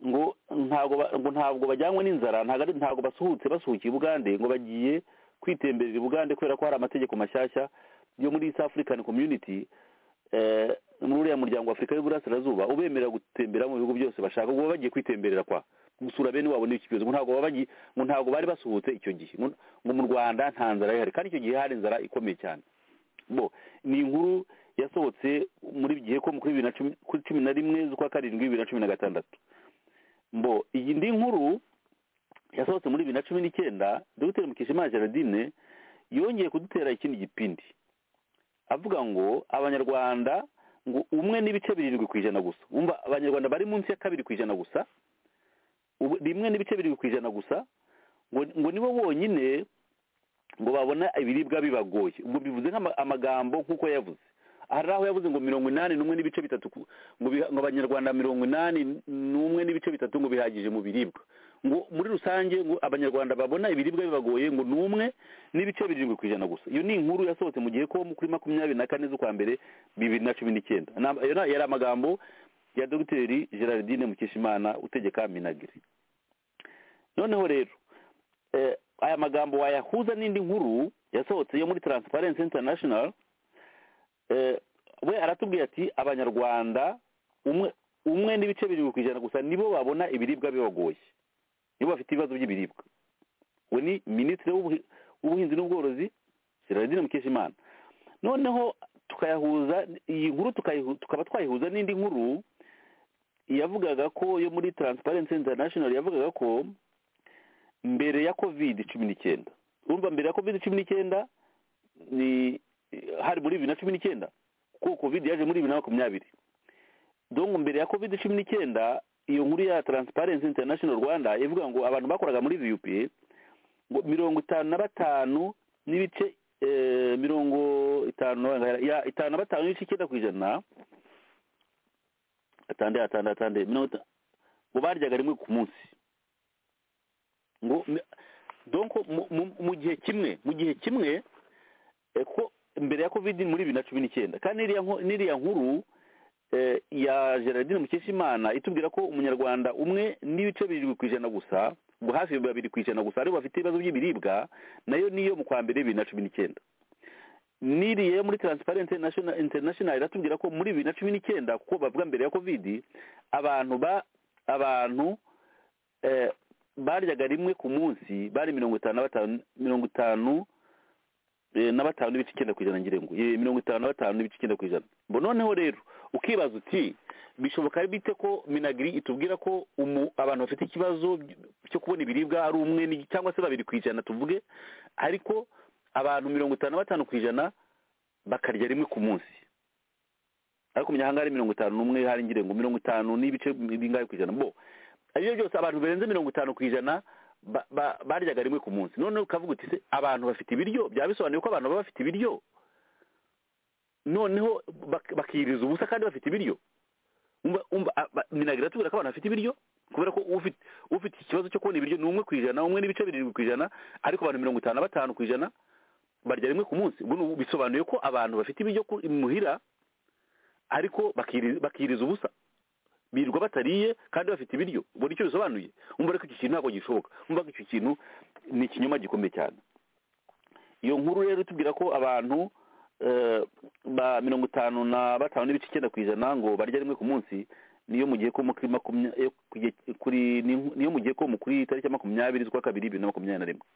ngo ntabwo ba- ngo ntabwo bajyanywe n'inzara ntabwo ari- ntabwo basuhutse basuhukiye ubugande ngo bagiye kwitemberera ubugande kubera ko hari amategeko mashyashya yo muri east african community eh, muri uriya muryango wa afurika y'uburasirazuba ubemerera gutembera mu bihugu byose bashaka ngo baba bagiye kwitemberera kwa gusura bene wabo n'iki kibazo ngo ntabwo baba bagiye ngo ntabwo bari basuhutse icyo gihe ngo ngo mu rwanda nta nzara ihari kandi icyo gihe hari inzara ikomeye cyane bo ni inkuru yasohotse muri gihe ko kuri bibiri na cumi kuri cumi na rimwe z'ukwa karindwi bibiri na cumi na gatandatu mbo iyi ndi nkuru yasohotse muri bibiri na cumi n'icyenda dogiteri mukeshimana gerardine yongeye kudutera ikindi gipindi avuga ngo abanyarwanda ngo umwe n'ibice birindwi ku ijana gusa wumva abanyarwanda bari munsi ya kabiri ku ijana gusa ubu- rimwe n'ibice birindwi ku ijana gusa ngo ngo nibo bonyine ngo babona ibiribwa bibagoye ngo bivuze nk'amagambo nk'uko yavuze hari aho yavuze ngo mirongo inani n'umwe n'ibice bitatu ku- ngo biha- ngo abanyarwanda mirongo inani n'umwe n'ibice bitatu ngo bihagije mu biribwa ngo muri rusange ngo abanyarwanda babona ibiribwa bibagoye ngo ni umwe n'ibice birindwi ku ijana gusa iyo ni inkuru yasohotse mu gihe ko kuri makumyabiri na kane z'ukwa mbere bibiri na cumi n'icyenda Ni am- ayo ni- yari amagambo ya dogiteri gerardine mukeshimana utegeka minagiri noneho rero eh, aya magambo wayahuza n'indi nkuru yasohotse yo muri transparency international eh, we aratubwira ati abanyarwanda umwe umwe n'ibice birindwi ku ijana gusa nibo babona ibiribwa bibagoye nibo bafite ibibazo by'ibiribwa we ni minisitiri w'ubuhi- w'ubuhinzi n'ubworozi gerardine mukeshimana noneho tukayahuza iyi nkuru tukayihu- tukaba twayihuza n'indi nkuru yavugaga ko yo muri transparency international yavugaga ko mbere ya covid cumi n'icyenda urumva mbere ya covid cumi n'icyenda ni hari muri bibiri na cumi n'icyenda kuko covid yaje muri bibiri na makumyabiri dongo mbere ya covid cumi n'icyenda iyo nkuru ya transparency international rwanda ivuga ngo abantu bakoraga muri vup ngo mirongo itanu na batanu n'ibice eh, mirongo itanu ya itanu na batanu n'ibice icyenda ku ijana atande atande atande mirongo itanu ngo baryaga rimwe ku munsi ngo me- donc mu- mu- mu gihe kimwe mu gihe kimwe eh, ko mbere ya covid muri bibiri na cumi n'icyenda kandi n'iriya nko- n'iriya nkuru eh, ya gerardine mukeshimana itubwira ko umunyarwanda umwe n'ibice birindwi ku ijana gusa ngo hafi babiri ku ijana gusa aribo bafite ibibazo by'ibiribwa nayo niyo mu kwa mbere bibiri na cumi n'icyenda n'iriya yo muri transparency National- international iratubwira ko muri bibiri na cumi n'icyenda kuko bavuga mbere ya covid abantu ba abantu eh, baryaga rimwe ku munsi bari mirongo itanu na batanu mirongo itanu eh, na batanu n'ibice icyenda ku ijana ngira ngo Eh, mirongo itanu na batanu n'ibice icyenda ku ijana ngo noneho rero ukibaza uti bishoboka bite ko minagiri itubwira ko umu, abantu bafite ikibazo by- cyo kubona ibiribwa ari umwe ni- cyangwa se babiri ku ijana tuvuge ariko abantu mirongo itanu na batanu ku ijana bakarya rimwe ku munsi ariko mu mihanda hari mirongo itanu n'umwe hari ngira ngo mirongo itanu n'ibice bingahe ku ijana bo aribyo byose abantu barenze mirongo itanu ku ijana ba- ba- baryaga rimwe ku munsi noneho ukavuga uti se abantu bafite ibiryo byaba bisobanuye ko abantu baba bafite ibiryo noneho bak- bakiyiriza ubusa kandi bafite ibiryo umva umva a- ba- minagira atubwira ko abantu bafite ibiryo kubera ko ufite ufite ikibazo cyo kubona ibiryo ni umwe ku ijana umwe n'ibice birindwi ku ijana ariko abantu mirongo itanu na batanu ku ijana barya rimwe ku munsi ubwo ni ubu- bisobanuye ko abantu bafite ibiryo ku- imuhira ariko bakiri- bakiriza ubusa birirwa batariye kandi bafite ibiryo ubona icyo bisobanuye umva reko iki kintu ntabwo gishoboka umva ko icyo kintu ni ikinyoma gikomeye cyane iyo nkuru rero itubwira ko abantu eh, ba mirongo itanu na batanu n'ibice icyenda ku ijana ngo barya rimwe ku munsi niyo mu gihe ko mu kuri makumya- eh, ku gihe- kuri ni- niyo mu gihe ko mu kuri tariki ya makumyabiri z'ukwa kabiri bibiri na makumyabiri na rimwe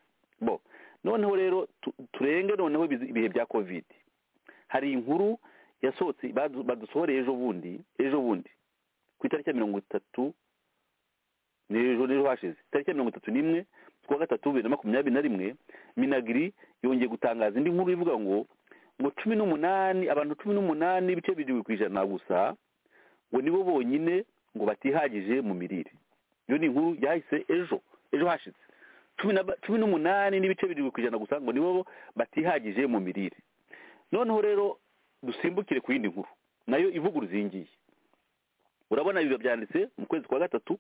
bo noneho rero tu- turenge noneho ibizi- ibihe bya covid hari inkuru yasohotse badu- badusohoreye ejo bundi ejo bundi ku itariki ya mirongo itatu n'ejo n'ejo hashize itariki ya mirongo itatu n'imwe z'ukwa gatatu bibiri na makumyabiri na rimwe minagiri yongeye gutangaza indi nkuru ivuga ngo mu cumi n'umunani abantu cumi n'umunani ibice birindwi ku ijana gusa ngo nibo bonyine ngo batihagije mu mirire iyo ni inkuru yahise ejo ejo hashize cumi na ba- cumi n'umunani n'ibice birindwi ku ijana gusa ngo nibo batihagije mu mirire noneho rero dusimbukire ku yindi nkuru nayo ivuguruza iyi ngiyi urabona ibi byanditse mu kwezi kwa gatatu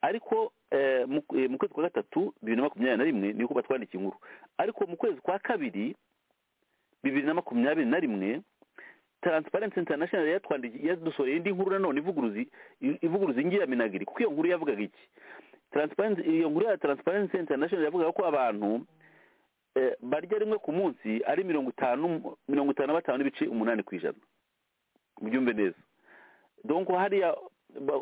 ariko eh, mu eh, mu kwezi kwa gatatu bibiri na makumyabiri na rimwe niko batwandikiye inkuru ariko mu kwezi kwa kabiri bibiri na makumyabiri na rimwe taransiparensi interinashinari yatwandikiye yadusoreye indi nkuru nanone ivuguruza i- ivuguruza ingira minagiri kuko iyo nkuru yavugaga iki taransiparensi iyo nkuru ya taransiparensi interinashinari yavugaga ko abantu eh, barya rimwe ku munsi ari mirongo itanu mirongo itanu na batanu n'ibice umunani ku ijana mubyumve neza donko hariya ba-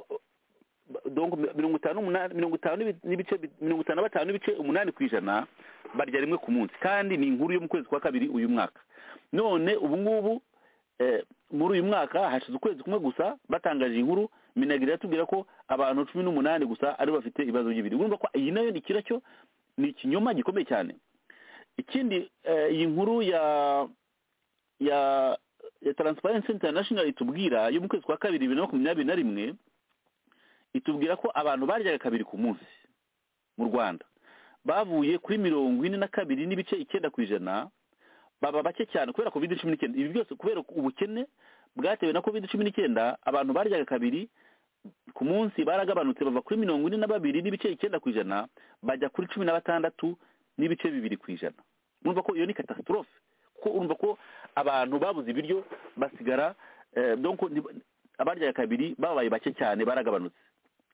ba- donko mi- mirongo itanu umunani mirongo itanu n'ibi- n'ibice bi- mirongo itanu na batanu n'ibice umunani ku ijana barya rimwe ku munsi kandi ni inkuru yo mu kwezi kwa kabiri uyu mwaka none ubu ngubu eh, muri uyu mwaka hashize ukwezi kumwe gusa batangaje inkuru minagiri yatubwira ko abantu cumi n'umunani gusa aribo bafite ibibazo by'ibiri urumva ko iyi nayo ni kiracyo ni ikinyoma gikomeye cyane ikindi eh, iyi nkuru ya ya ya taransiparensi interinashinari itubwira yo mu kwezi kwa kabiri bibiri na makumyabiri na rimwe itubwira ko abantu baryaga kabiri ku munsi mu rwanda bavuye kuri mirongo ine na kabiri n'ibice icyenda ku ijana baba bake cyane kubera covid cumi n'icyenda ibi byose kubera ubukene bwatewe na covid cumi n'icyenda abantu baryaga kabiri ku munsi baragabanutse bava kuri mirongo ine na babiri n'ibice icyenda ku ijana bajya kuri cumi na batandatu n'ibice bibiri ku ijana urumva ko iyo ni catastrophe kuko urumva ko abantu babuze ibiryo basigara eh, donc ni- abaryaga kabiri babaye bake cyane baragabanutse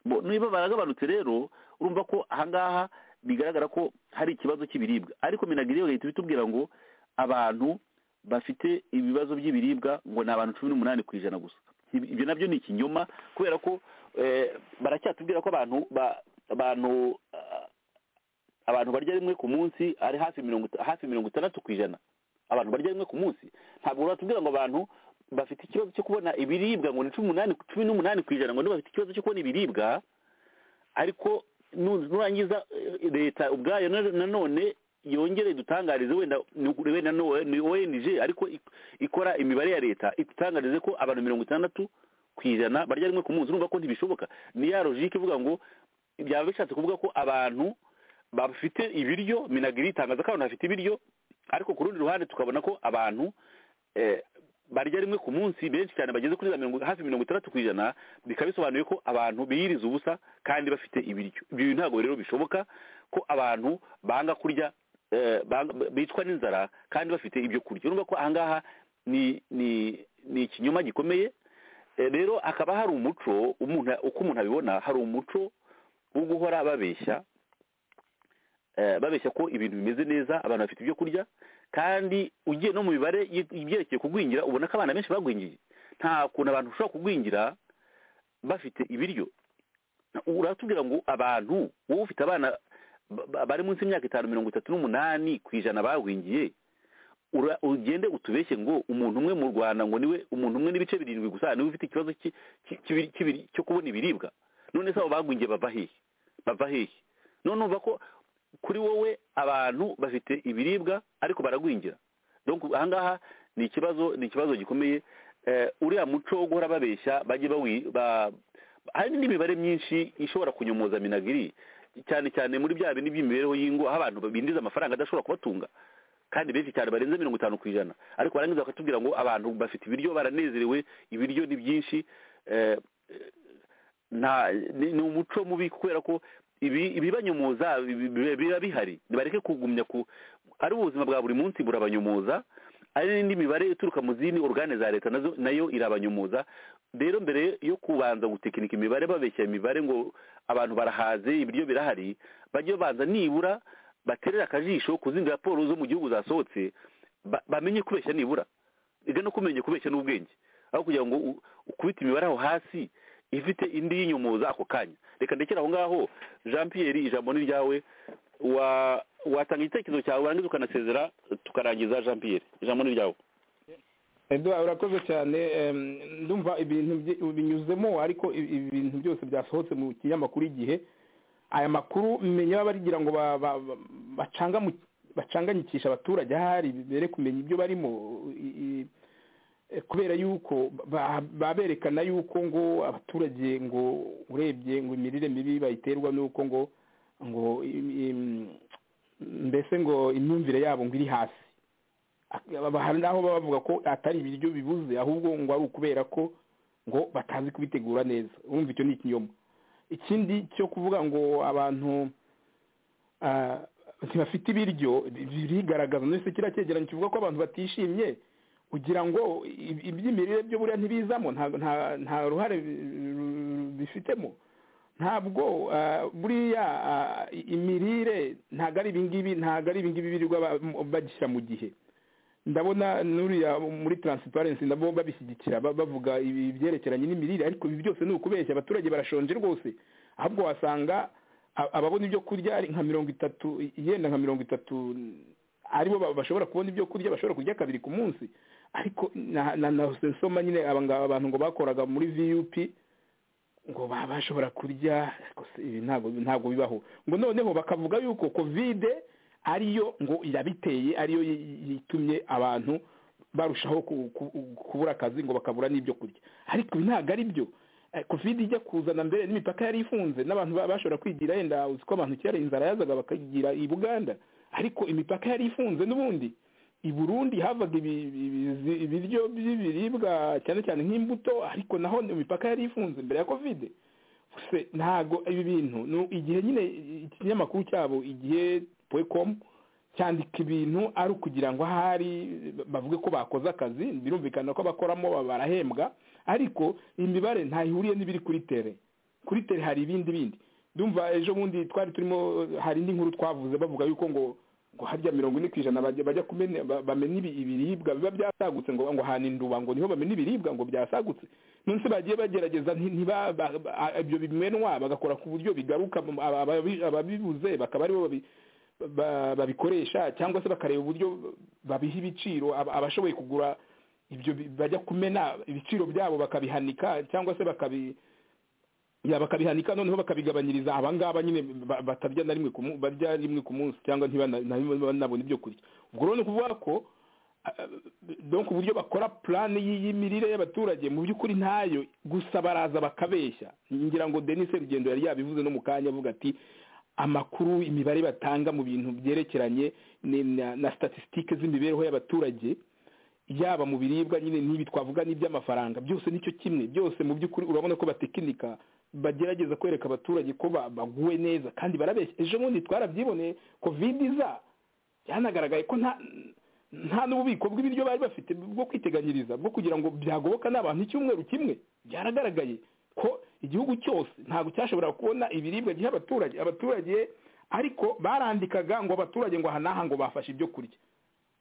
Bo, niba baragabanutse rero urumva ko ahangaha bigaragara ko hari ikibazo cy'ibiribwa ariko minagiri yo leta ibitubwira ngo abantu bafite ibibazo by'ibiribwa ngo ni abantu cumi n'umunani ku ijana gusa Ibi- ibyo nabyo ni ikinyoma kubera ko eh, baracyatubwira ko abantu ba- abantu ah, abantu barya rimwe ku munsi ari hafi mirongo ita- hafi mirongo itandatu ku ijana abantu barya rimwe ku munsi ntabwo batubwira ngo abantu bafite ikibazo cyo kubona ibiribwa ngo ni cumi n'umunani cumi n'umunani ku ijana ngo nibo bafite ikibazo cyo kubona ibiribwa ariko nu- nurangiza eh, leta ubwayo na- nanone yongere idutangarize wenda ni ukuri wenda ni ONG ariko ik- ikora imibare ya leta idutangarize ko abantu mirongo itandatu ku ijana barya rimwe ku munsi urumva ko ntibishoboka ni ya logike ivuga ngo byaba bishatse kuvuga ko abantu bafite ibiryo minagiri itangaza ko abantu bafite ibiryo ariko ku rundi ruhande tukabona ko abantu eh, barya rimwe ku munsi benshi cyane bageze kuri za mirongo hafi mirongo itandatu ku ijana bikaba bisobanuye ko abantu biyiriza ubusa kandi bafite ibiryo ibyo ntabwo rero bishoboka ko abantu banga kurya eh, banga- bicwa n'inzara kandi bafite ibyo kurya urumva ko ahangaha ni ni ni ikinyoma gikomeye Eh, rero hakaba hari umuco umuntu uko umuntu abibona hari umuco wo guhora babeshya eh, babeshya ko ibintu bimeze neza abantu bafite ibyo kurya kandi ugiye no mu mibare y- ibyerekeye kugwingira ubona ko abana benshi bagwingiye nta kuntu abantu bashobora kugwingira bafite ibiryo uratubwira ngo abantu wowe ufite abana ba- ba- bari munsi y'imyaka itanu mirongo itatu n'umunani ku ijana bagwingiye ura- ugende utubeshye ngo umuntu umwe mu rwanda ngo niwe umuntu umwe n'ibice birindwi gusa niwe ufite ikibazo cy'i- cy'i- cy'ibiri- cy'ibiri- cyo kubona ibiribwa none se abo bagwingiye bava hehe bava hehe none urumva ko kuri wowe abantu bafite ibiribwa ariko baragwingira donc ahangaha ni ikibazo ni ikibazo gikomeye eh, uriya muco wo guhora babeshya bajye bawi- ba- hari n'imibare myinshi ishobora kunyomoza minagiri cyane cyane muri bya bindi by'imibereho y'ingo aho abantu binjiza amafaranga adashobora kubatunga kandi benshi cyane barenze mirongo itanu ku ijana ariko barangiza bakatubwira ngo abantu bafite ibiryo baranezerewe ibiryo ni byinshi eh, eh, nta ni ni umuco mubi kubera ko ibi ibibanyomoza bi- bi- biba bihari bareke kugumya ku ari ubuzima bwa buri munsi burabanyomoza ari n'indi mibare ituruka mu zindi organe za leta nazo nayo irabanyomoza rero mbere yo kubanza gutekinika imibare babeshya imibare ngo abantu barahaze ibiryo birahari bajye babanza nibura baterera akajisho ku zindi raporo zo mu gihugu zasohotse ba- bamenye kubeshya nibura iga no kumenya kubeshya n'ubwenge aho kugira ngo u- ukubite imibare aho hasi ifite indi y'inyomoza ako kanya reka ndekere aho ngaho jean pierre ijambo ni ryawe wa watanga igitekerezo cyawe warangiza ukanasezera tukarangiza jean pierre ijambo ni ryawe eduwa urakoze cyane em, ndumva ibintu byi- binyuzemo ariko ibi- ibi bintu byose byasohotse mu kinyamakuru igihe aya makuru menya baba bagira ngo ba- ba- ba- bacangamuke bacanganyikisha abaturage ahari bere kumenya ibyo barimo i- i- eh, kubera yuko ba- baberekana yuko ngo abaturage ngo urebye ngo imirire mibi bayiterwa nuko ngo ngo im- im- mbese ngo imyumvire yabo ngo iri hasi Aba- hari n'aho baba bavuga ko atari ibiryo bibuze ahubwo ngo ari ukubera ko ngo batazi kubitegura neza urumva icyo ni ikinyoma ikindi cyo kuvuga ngo abantu ah, ntibafite ibiryo birigaragaza ndetse kiriya cyegeranyo kivuga ko abantu batishimye kugira ngo i- iby'imirire byo buriya ntibizamo nta- nta- nta ruhare bi- bifitemo ntabwo ah, buriya ah, i- imirire ntabwo ari ibingibi ntabwo ari ibingibi birirwa ba- m- bagishyira mu gihe ndabona nuriya muri taransiparensi nabo babishyigikira ba- bavuga ibi- ibyerekeranye n'imirire ariko ibi byose ni ukubeshya abaturage barashonje rwose ahubwo wasanga a- ababona ibyo kurya ari nka mirongo itatu yenda nka mirongo itatu aribo ba- bashobora kubona ibyo kurya bashobora kurya kabiri ku munsi ariko na- na- nahise nsoma nyine aba ngaba abantu ngo bakoraga muri viyupi ngo baba bashobora kurya ariko se ibi ntabwo ntabwo bibaho ngo noneho bakavuga yuko kovide ariyo ngo yabiteye ariyo yi- yi- yitumye abantu barushaho ku- ku- kubura akazi ngo bakabura n'ibyo kurya ariko ibi ntabwo ari byo Eh, kovide ijya kuzana mbere n'imipaka yari ifunze n'abantu ba- bashobora kwigira yenda uzi ko abantu kera inzara yazaga bakagira i buganda ariko imipaka yari ifunze n'ubundi i burundi havaga ibi- ibi- ibiryo by'ibiribwa cyane cyane nk'imbuto ariko naho imipaka yari ifunze mbere ya kovide se ntabwo ibi bintu ni igihe nyine ikinyamakuru cyabo igihe poecomu cyandika ibintu ari ukugira ngo ahari bavuge ko bakoze akazi birumvikana ko abakoramo barahembwa ariko imibare ntayihuriye n'ibiri kuri tere kuri tere hari ibindi bindi ndumva ejo bundi twari turimo hari indi nkuru twavuze bavuga yuko ngo ngo harya mirongo ine ku ijana bajya bajya kumenya ba- bamenya ibi- ibiribwa biba byasagutse ngo ngo hana induba ngo niho bamenya ibiribwa ngo byasagutse nonese bagiye bagerageza nti- ntiba ba- ba- ibyo bimenwa bagakora ku buryo bigaruka mu- aba- ababi- ababibuze bakaba aribo babi ba- babikoresha cyangwa se bakareba uburyo babiha ibiciro aba- abashoboye kugura ibyo bi- bajya kumena ibiciro byabo bakabihanika cyangwa se bakabi ya bakabihanika noneho bakabigabanyiriza abangaba nyine ba- batarya na rimwe ku mu- barya rimwe ku munsi cyangwa ntibanabona ibyo kurya ubwo rero ni ukuvuga ko ah, donc uburyo bakora plan y'iyi mirire y'abaturage mu by'ukuri ntayo gusa baraza bakabeshya ngira ngo Denis Rugendo yari yabivuze no mu kanya avuga ati amakuru imibare batanga mu bintu byerekeranye ni- na, na statistique z'imibereho y'abaturage yaba mu biribwa nyine n'ibi twavuga n'iby'amafaranga byose nicyo kimwe byose mu by'ukuri urabona ko batekinika bagerageza kwereka abaturage ko ba- baguwe neza kandi barabeshya ejo bundi twarabyiboneye covid iza byanagaragaye ko nta nta n'ububiko bw'ibiryo bari bafite bwo kwiteganyiriza bwo kugira ngo byagoboka n'abantu icyumweru kimwe byaragaragaye ko igihugu cyose ntabwo cyashoboraga kubona ibiribwa giha abaturage abaturage ariko barandikaga ngo abaturage ngo aha n'aha ngo bafashe ibyo kurya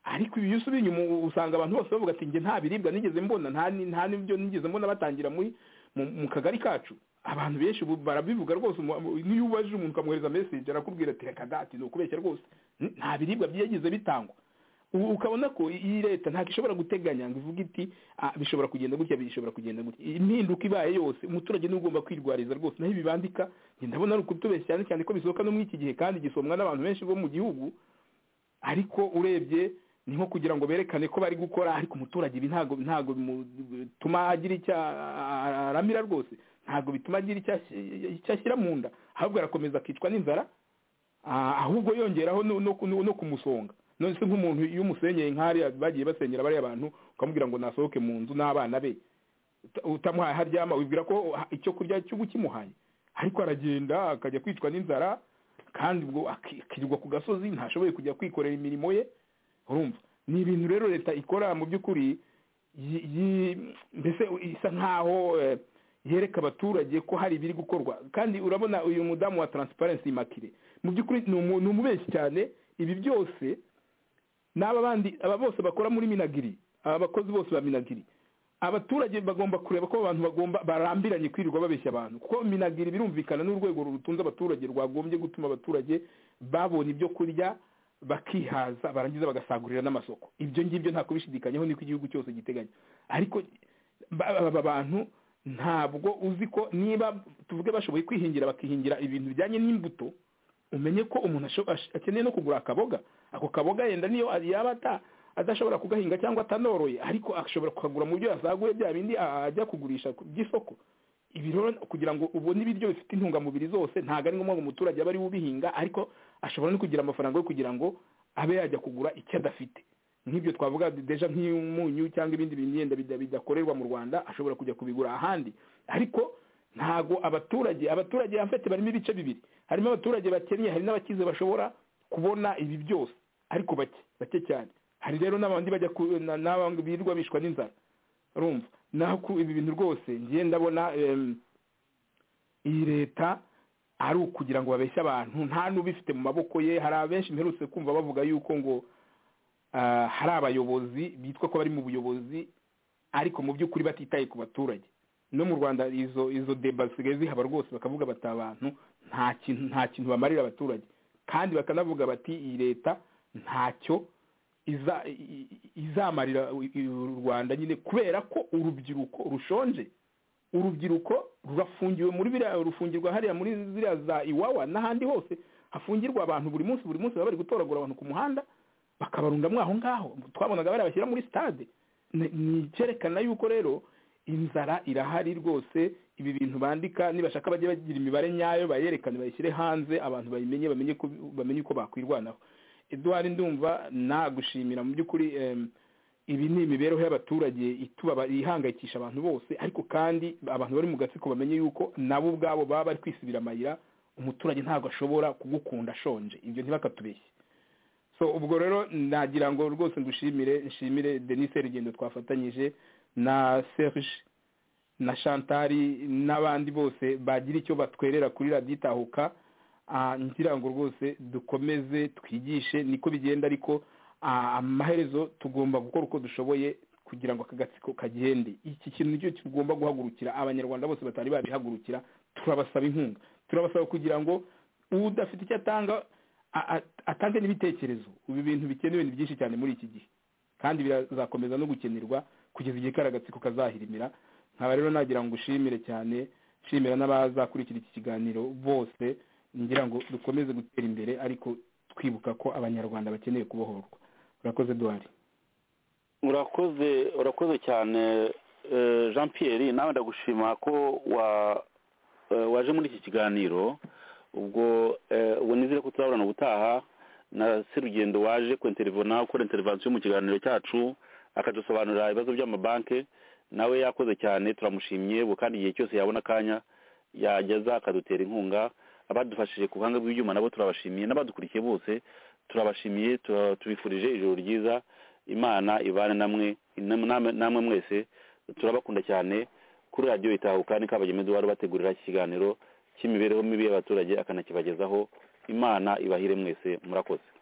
ariko iyo usubiye inyuma usanga abantu bose bavuga ati njye nta biribwa nigeze mbona nta ni- nta n'ibyo nigeze mbona batangira muri mu mu kagari kacu abantu benshi ubu barabivuga rwose umu- umu- n'iyo ubajije umuntu ukamwohereza meseje arakubwira ati reka dati ni ukubeshya rwose N- nta biribwa byagize bitangwa ubu ukabona ko iyi leta ntabwo ishobora guteganya ngo ivuge iti "Ah, bishobora kugenda gutya bishobora kugenda gutya impinduka ibaye yose umuturage niwe ugomba kwirwariza rwose naho ibi bandika njye ndabona ari ukutubeshya cyane cyane ko bisohoka no muri iki gihe kandi gisomwa n'abantu benshi bo mu gihugu ariko urebye ni nko kugira ngo berekane ko bari gukora ariko umuturage ibi ntabwo ntabwo bituma agira icyo aramira rwose ntabwo bituma agira icyo ash- icyo ashyira mu nda ahubwo arakomeza akicwa n'inzara ah, ahubwo yongeraho no- no ku- no kumusonga none se nk'umuntu iyo umusenyeye nk'ariya bagiye basenyera bariya bantu ukamubwira ngo nasohoke mu nzu n'abana be uta- utamuhaye aho aryama wibwira ko ha- icyo kurya cy'ubu kimuhaye ariko aragenda akajya kwicwa n'inzara kandi ubwo aki- akirirwa ku gasozi ntashoboye kujya kwikorera imirimo ye urumva ni ibintu rero leta ikora mu by'ukuri yi- yi- mbese isa nkaho eh, yereka abaturage ko hari ibiri gukorwa kandi urabona uyu mudamu wa taransiparensi imakire mu by'ukuri ni umu- ni umubeshyi cyane ibi byose n'aba bandi aba bose bakora muri minagiri aba bakozi bose ba minagiri abaturage bagomba kureba ko abantu bagomba barambiranye kwirirwa babeshya abantu kuko minagiri birumvikana n'urwego rutunze abaturage rwagombye gutuma abaturage babonye ibyo kurya bakihaza barangiza bagasagurira n'amasoko ibyo ngibyo nta kubishidikanyaho niko igihugu cyose giteganya ariko ba- aba bantu ntabwo uzi ko niba tuvuge bashoboye kwihingira bakihingira ibintu bijyanye n'imbuto umenye ko umuntu asho- ash- akeneye no kugura akaboga ako kaboga yenda niyo yaba ata adashobora kugahinga cyangwa atanoroye ariko ashobora kukagura mu byo yasaguye bya bindi a- ajya kugurisha ku by'isoko ibi rero kugira ngo ubone ibiryo bifite intungamubiri zose ntabwo ari ngombwa ngo umuturage abe ari we ubihinga ariko ashobora no kugira amafaranga yo kugira ngo abe yajya kugura icyo adafite nk'ibyo twavuga deja nk'umunyu cyangwa ibindi bintu yenda bida- bidakorerwa mu rwanda ashobora kujya kubigura ahandi ariko ntago abaturage abaturage yafite barimo ibice bibiri harimo abaturage bakennye hari n'abakize bashobora kubona ibi byose ariko bake bake cyane hari rero n'abandi bajya ku- na- n'abandi birirwa bishwa n'inzara urumva naho ku ibi bintu rwose ngiye ndabona em, iyi leta ari ukugira ngo babeshye abantu nta n'ubifite mu maboko ye hari abenshi mperutse kumva bavuga yuko ngo ah, hari abayobozi bitwa ko bari mu buyobozi ariko mu by'ukuri batitaye ku baturage no mu rwanda izo izo deba zisigaye zihaba rwose bakavuga bati abantu nta kintu nta kintu bamarira abaturage kandi bakanavuga bati iyi leta ntacyo iza i- i- izamarira u- u- u rwanda nyine kubera ko urubyiruko rushonje urubyiruko rurafungiwe muri biriya rufungirwa hariya muri ziriya za iwawa n'ahandi hose hafungirwa abantu buri munsi buri munsi baba bari gutoragura abantu ku muhanda bakabarundamo aho ngaho twabonaga bari bashyira muri stade ni ni icyerekana yuko rero inzara irahari rwose ibi bintu bandika nibashaka bajye bagira imibare nyayo bayerekane bayishyire hanze abantu bayimenye bamenye ko bamenye uko bakwirwanaho eduwari ndumva nagushimira mu by'ukuri em, ibi ni imibereho y'abaturage itubaba ihangayikisha abantu bose ariko kandi abantu bari mu gatsiko bamenye yuko nabo ubwabo baba bari kwisubira amayira umuturage ntabwo ashobora kugukunda ashonje ibyo ntibakatubeshye so ubwo rero nagira ngo rwose ngushimire nshimire denise rugendo twafatanyije na serge na shantari n'abandi bose bagira icyo batwerera kuri radiyo itahuka Ah, ngira ngo rwose dukomeze twigishe niko bigenda ariko ah, amaherezo tugomba gukora uko dushoboye kugira ngo aka gatsiko kagende iki kintu nicyo tugomba guhagurukira abanyarwanda bose batari babihagurukira turabasaba inkunga turabasaba kugira ngo udafite icyo atanga a- a- atange n'ibitekerezo ubu ibintu bikenewe ni byinshi cyane muri iki gihe kandi birazakomeza no gukenerwa kugeza igihe kari agatsiko kazahirimira nkaba rero nagira ngo ushimire cyane nshimira n'abazakurikira iki kiganiro bose ngira ngo dukomeze gutera imbere ariko twibuka ko abanyarwanda bakeneye kubohorwa urakoze duwari urakoze urakoze cyane eh, jean pierre nawe ndagushima ko wa eh, waje muri iki kiganiro ubwo eh, ubu nizere ko tuzahorana ubutaha na serugendo waje kwinterivona ukora intervensiyo mu kiganiro cyacu akadusobanurira ibibazo by'amabanki nawe yakoze cyane turamushimye ubu kandi igihe cyose yabona akanya yageza akadutera inkunga abadufashije ku buhanga bw'ibyuma nabo turabashimiye n'abadukurikiye bose turabashimiye tura- tubifurije ijoro ryiza imana ibane namwe namwe namwe mwese turabakunda cyane kuri radiyo itahuka ni kabagema eduwari ubategurira iki kiganiro cy'imibereho mibi y'abaturage akanakibagezaho imana ibahire mwese murakoze